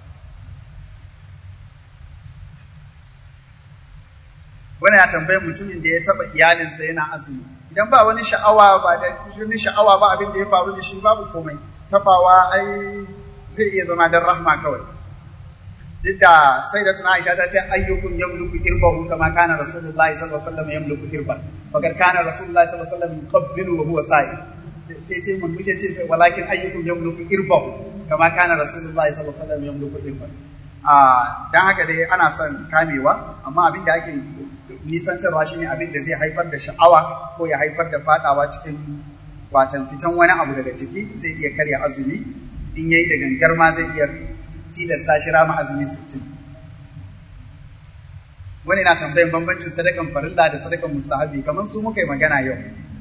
wani ya tambayi mutumin da ya taba iyalinsa yana azumi idan ba wani sha'awa ba da wani sha'awa ba abin da ya faru da shi babu komai tabawa ai zai iya zama don rahma kawai duk da sai da tuna Aisha ta ce ayyukum yamluku irbahu kama kana Rasulullahi sallallahu alaihi wasallam yamluku irba fakar kana Rasulullahi sallallahu alaihi wasallam yuqabbilu wa huwa sa'i sai ce mun mushe ce walakin ayyukum yamluku irbahu kama kana Rasulullahi sallallahu alaihi wasallam yamluku irba a dan haka dai ana son kamewa amma abin da ake nisantarwa shine abin da zai haifar da sha'awa ko ya haifar da fadawa cikin watan fitan wani abu daga ciki zai iya karya azumi in yayi da gangar ma zai iya tilasta shi rama azumi sittin. wani na tambayin bambancin sadakan farilla da sadakan mustahabi kamar su muka yi magana yau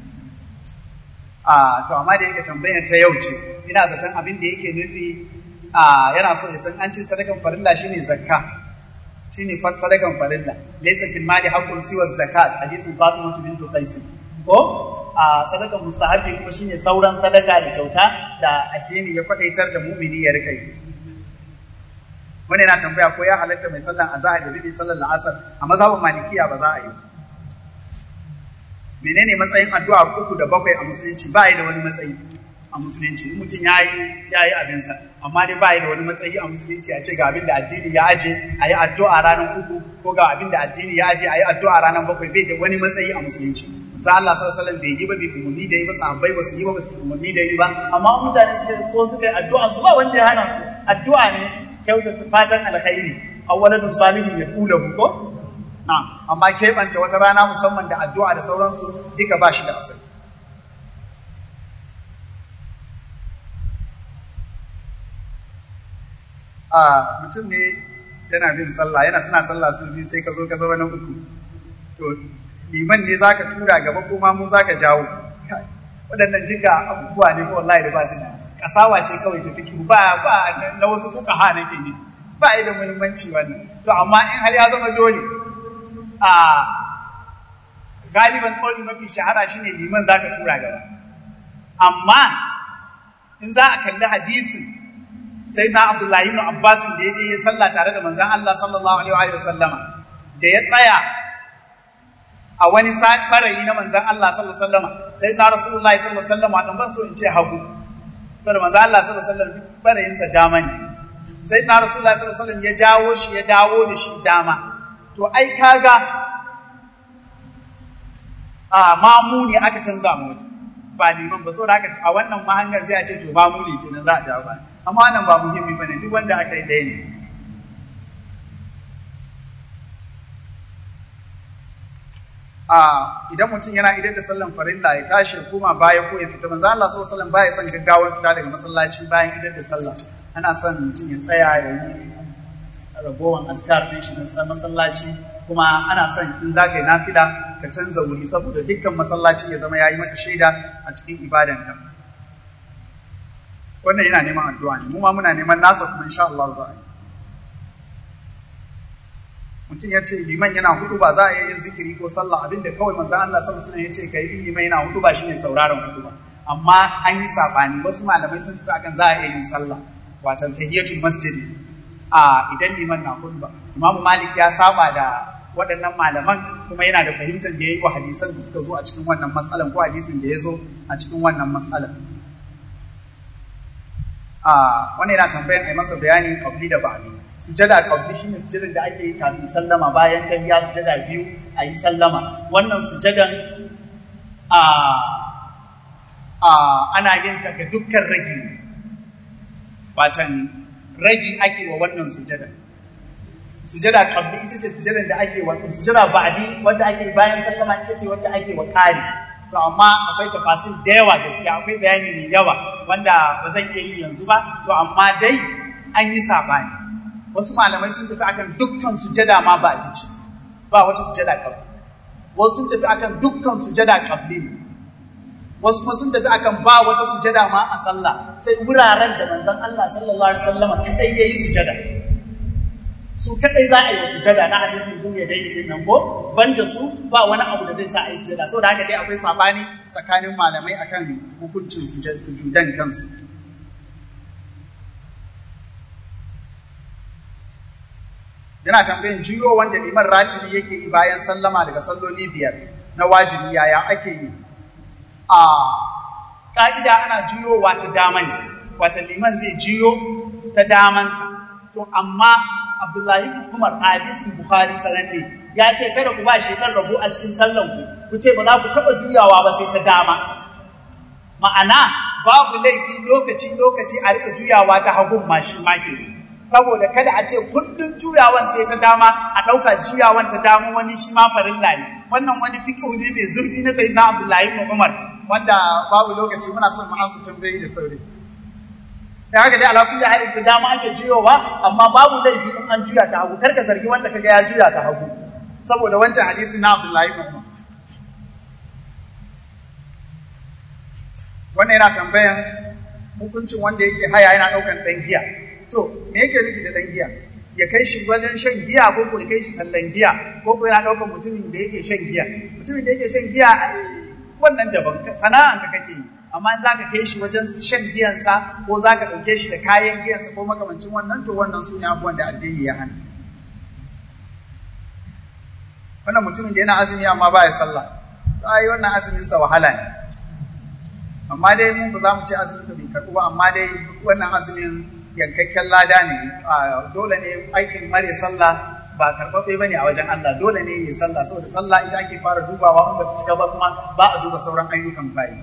a to amma da yake tambayar ta yau ce ina zaton abin da yake nufi a yana so ya san an ce sadakan farilla shine zakka shine far sadakan farilla laysa fil mali haqqun siwa zakat hadisin Fatima bint Qais ko a sadakan mustahabi kuma shine sauran sadaka da kyauta da addini ya kwadaitar da mu'mini ya rika yi wani yana tambaya ko ya halatta mai sallan azhar da bibi sallan la'asar a mazhabin malikiya ba za a yi menene matsayin addu'a uku da bakwai a musulunci ba yi da wani matsayi a musulunci mutum ya yi ya yi abinsa amma dai ba yi da wani matsayi a musulunci a ce ga abin da addini ya aje a yi addu'a ranar uku ko ga abin da addini ya aje a yi addu'a ranar bakwai bai da wani matsayi a musulunci za Allah sallallahu alaihi wasallam bai yi ba bai umarni da yi ba sahabbai ba su yi ba ba su umarni da yi ba amma mutane suka so suka yi addu'a su ba wanda ya hana su addu'a ne kyautata fatan alkhairi awwaladun salihun ya kula ko na amma keɓance wata rana musamman da addu'a da sauransu duka ba shi da asali a mutum ne yana bin sallah yana suna sallah su biyu sai ka zo ka zama na uku to liman ne zaka tura gaba ko ma mu zaka jawo waɗannan duka abubuwa ne ko wallahi da ba su da kasawa ce kawai ta fiki ba ba na wasu fuqaha nake ne ba yi da muhimmanci wannan to amma in har ya zama dole a galiban kauli mafi shahara shine liman zaka tura gaba amma in za a kalli hadisin sai na Abdullahi ibn Abbas da ya je ya sallah tare da manzon Allah sallallahu alaihi wa sallama da ya tsaya a wani barayi na manzon Allah sallallahu alaihi wa sallama sai na Rasulullahi sallallahu alaihi wa sallama watan ban so in ce hagu saboda manzon Allah sallallahu alaihi wa sallam duk barayin sa dama ne sai na Rasulullahi sallallahu alaihi wa sallam ya jawo shi ya dawo da shi dama to ai kaga a mamu ne aka canza mu waje ba liman ba saboda haka a wannan mahangar sai a ce to mamu ne kenan za a jawo ba amma wannan ba muhimmi bane duk wanda aka yi ɗaya ne a idan mutum yana idan da sallan farilla ya tashi ya koma baya ko ya fita manzo Allah sallallahu alaihi wasallam baya son gaggawan fita daga masallaci bayan idan da sallah ana son mutum ya tsaya ya yi ragowan askar ɗin shi na masallaci kuma ana son in za ka yi nafila ka canza wuri saboda dukkan masallaci ya zama ya yi maka shaida a cikin ibadanka wannan yana neman addu'a ne mu ma muna neman nasa kuma insha Allah za a yi mutum ya ce liman yana hudu ba za a yi yin zikiri ko sallah abinda kawai manzan Allah sallallahu alaihi ya ce kai liman yana hudu ba shine sauraron hudu ba amma an yi sabani wasu malamai sun tafi akan za a iya yin sallah watan tahiyatul masjidi a idan liman na hudu ba imamu malik ya saba da waɗannan malaman kuma yana da fahimtar da ya yi wa hadisan da suka zo a cikin wannan matsalan ko hadisin da ya zo a cikin wannan matsalan a wani yana tambayan ai masa bayani kabli da ba'ali sujada kabli shine sujadan da ake yi kafin sallama bayan tahiyya sujada biyu a yi sallama wannan sujadan a a ana yin ta ga dukkan ragi watan ragi ake wa wannan sujadan sujada kabli ita ce sujadan da ake wa sujada ba'di wanda ake bayan sallama ita ce wacce ake wa kari to amma akwai tafasil da yawa gaskiya akwai bayani mai yawa wanda ba zan iya yi yanzu ba to amma dai an yi sabani wasu malamai sun tafi akan dukkan sujada ma ba ce ba wata sujada kabli wasu sun tafi akan dukkan sujada kabli wasu kuma sun tafi akan ba wata sujada ma a sallah sai wuraren da manzon Allah sallallahu alaihi wasallam kadai yayi sujada su kadai za a yi wa sujada na hadisin zuwa daidai din nan ko banda su ba wani abu da zai sa a yi sujada saboda haka dai akwai sabani tsakanin malamai akan hukuncin sujudan kansu yana tambayin juyo wanda liman ratibi yake yi bayan sallama daga salloli biyar na wajibi yaya ake yi a ka'ida ana juyowa ta dama ne wata liman zai juyo ta damansa to amma Abdullahi bin Umar a hadisin Bukhari sananne ya ce kada ku ba shekar rabu a cikin sallan ku ku ce ba za ku taɓa juyawa ba sai ta dama ma'ana babu laifi lokaci lokaci a rika juyawa ta hagun ma shi ma ke saboda kada a ce kullum juyawan sai ta dama a ɗauka juyawan ta dama wani shi ma farilla ne wannan wani fiqhu ne mai zurfi na sayyidina Abdullahi bin Umar wanda babu lokaci muna son mu amsa tambayoyi da sauri da haka dai ala kulli halin ta dama ake juyowa amma babu laifi in an juya ta hagu karka zargi wanda kaga ya juya ta hagu saboda wancan hadisi na Abdullahi ibn Umar wannan yana tambayan hukuncin wanda yake haya yana daukan dan giya to me yake nufi da dan giya ya kai shi wajen shan giya ko ko ya kai shi tallan giya ko ko yana ɗaukar mutumin da yake shan giya mutumin da yake shan giya wannan daban sana'an ka kake yi amma in zaka kai shi wajen shan giyansa ko zaka ɗauke shi da kayan giyansa ko makamancin wannan to wannan su ne abubuwan da addini ya hana wannan mutumin da yana azumi amma ba ya sallah ai wannan azumin sa wahala ne amma dai mun ba za mu ce azumin sa bai karɓu ba amma dai wannan azumin yankakken lada ne dole ne aikin mare sallah ba karɓaɓɓe ba ne a wajen Allah dole ne yi sallah saboda sallah ita ake fara dubawa in ba ta cika ba kuma ba a duba sauran ayyukan bayi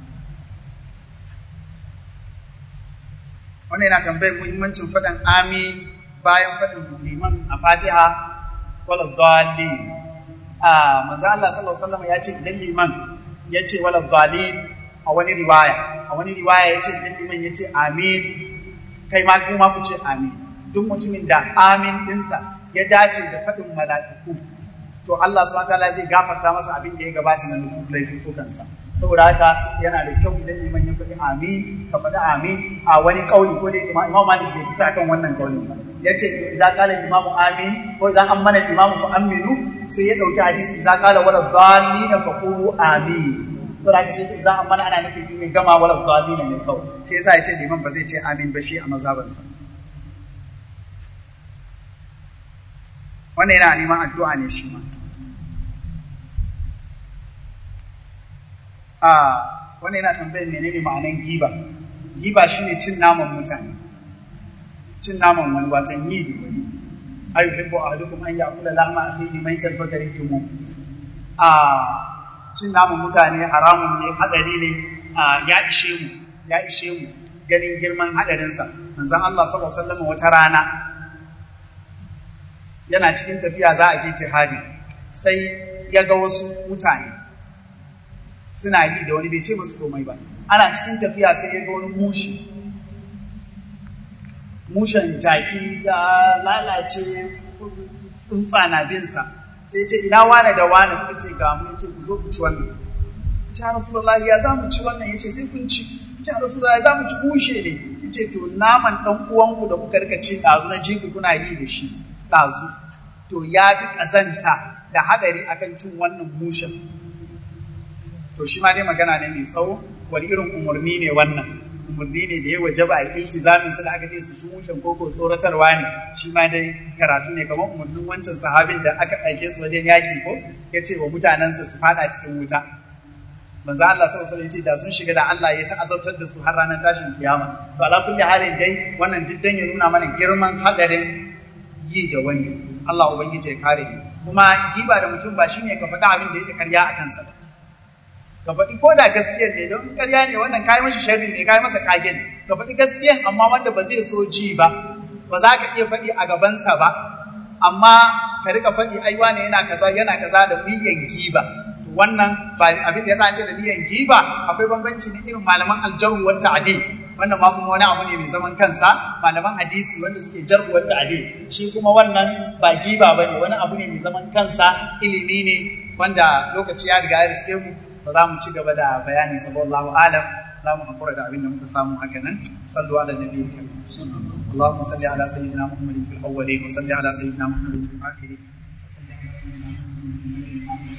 wannan yana tambayar muhimmancin faɗin amin bayan faɗin liman a fatiha wala dhalin a manzo Allah sallallahu alaihi wasallam ya ce idan liman ya ce wala dhalin a wani riwaya a wani riwaya ya ce idan liman ya ce amin kai ma kuma ku ce amin duk mutumin da amin dinsa ya dace da faɗin mala'iku to Allah subhanahu wataala zai gafarta masa abin da ya gabata na nufuf laifukansa saboda haka yana da kyau idan liman ya faɗi amin ka faɗi amin a wani kauli ko da yake Imam Malik bai tafi akan wannan kaulin ba yace idan qala imamu amin ko idan an mana imamu fa aminu sai ya dauki hadisi idan qala wala dallina fa qulu amin saboda haka sai ce idan an mana ana nufin in ya gama wala dallina ne kawai shi yasa yace liman ba zai ce amin ba shi a mazhabansa wannan yana neman addu'a ne shi ma a wannan yana tambayar menene ma'anan giba giba shine cin naman mutane cin naman wani watan yi da wani ayu hibbu ahadukum an ya'kula lahma akhihi maitan fakaritumu a cin naman mutane haramun ne hadari ne ya ishe mu ya ishe mu ganin girman hadarinsa manzon Allah sallallahu alaihi wasallam wata rana yana cikin tafiya za a je jihadi sai ya ga wasu mutane suna yi da wani bai ce musu komai ba ana cikin tafiya sai ya ga wani mushi mushen jaki ya lalace tsuntsa na binsa sai ce ina wane da wane suka ce ga mu ce ku zo ku ci wannan ya rasulullahi ya za mu ci wannan ya ce sai kun ci ya rasulullahi za mu ci mushe ne ya ce to naman ɗan uwanku da kuka rika ci ɗazu na jiku kuna yi da shi ɗazu to ya fi ƙazanta da haɗari akan cin wannan mushen to shi ma dai magana ne mai tsawo wani irin umarni ne wannan umarni ne da ya waje ba a yi iltizamin su da aka ce su ci mushen koko tsoratarwa ne shi ma dai karatu ne kamar umarnin wancan sahabin da aka aike su wajen yaƙi ko ya ce wa mutanensa su faɗa cikin wuta manzo Allah sallallahu alaihi wasallam da sun shiga da Allah ya ta'azabtar da su har ranar tashin kiyama to ala kulli halin dai wannan diddan ya nuna mana girman hadarin yi da wani Allah ubangiji ya kare mu kuma giba da mutum ba shine ka faɗa abin da yake karya a kansa ka faɗi ko da gaskiyar ne don karya ne wannan kai mashi sharri ne kai masa kage ne ka faɗi gaskiyar amma wanda ba zai so ji ba ba za ka iya faɗi a gabansa ba amma ka rika faɗi ai wane yana kaza yana kaza da miliyan giba wannan ba abin da yasa ce da miliyan giba akwai bambanci ne irin malaman aljarhu wa ta'dil wannan ma kuma wani abu ne mai zaman kansa malaman hadisi wanda suke jarhu wa ta'dil shi kuma wannan ba giba bane wani abu ne mai zaman kansa ilimi ne wanda lokaci ya riga ya riske mu ba za mu ci gaba da bayani sallallahu alam za mu hakura da abin da muka samu haka nan sallu ala nabiyyi karim اللهم صل على سيدنا محمد في الاولين وصل على سيدنا محمد في الاخرين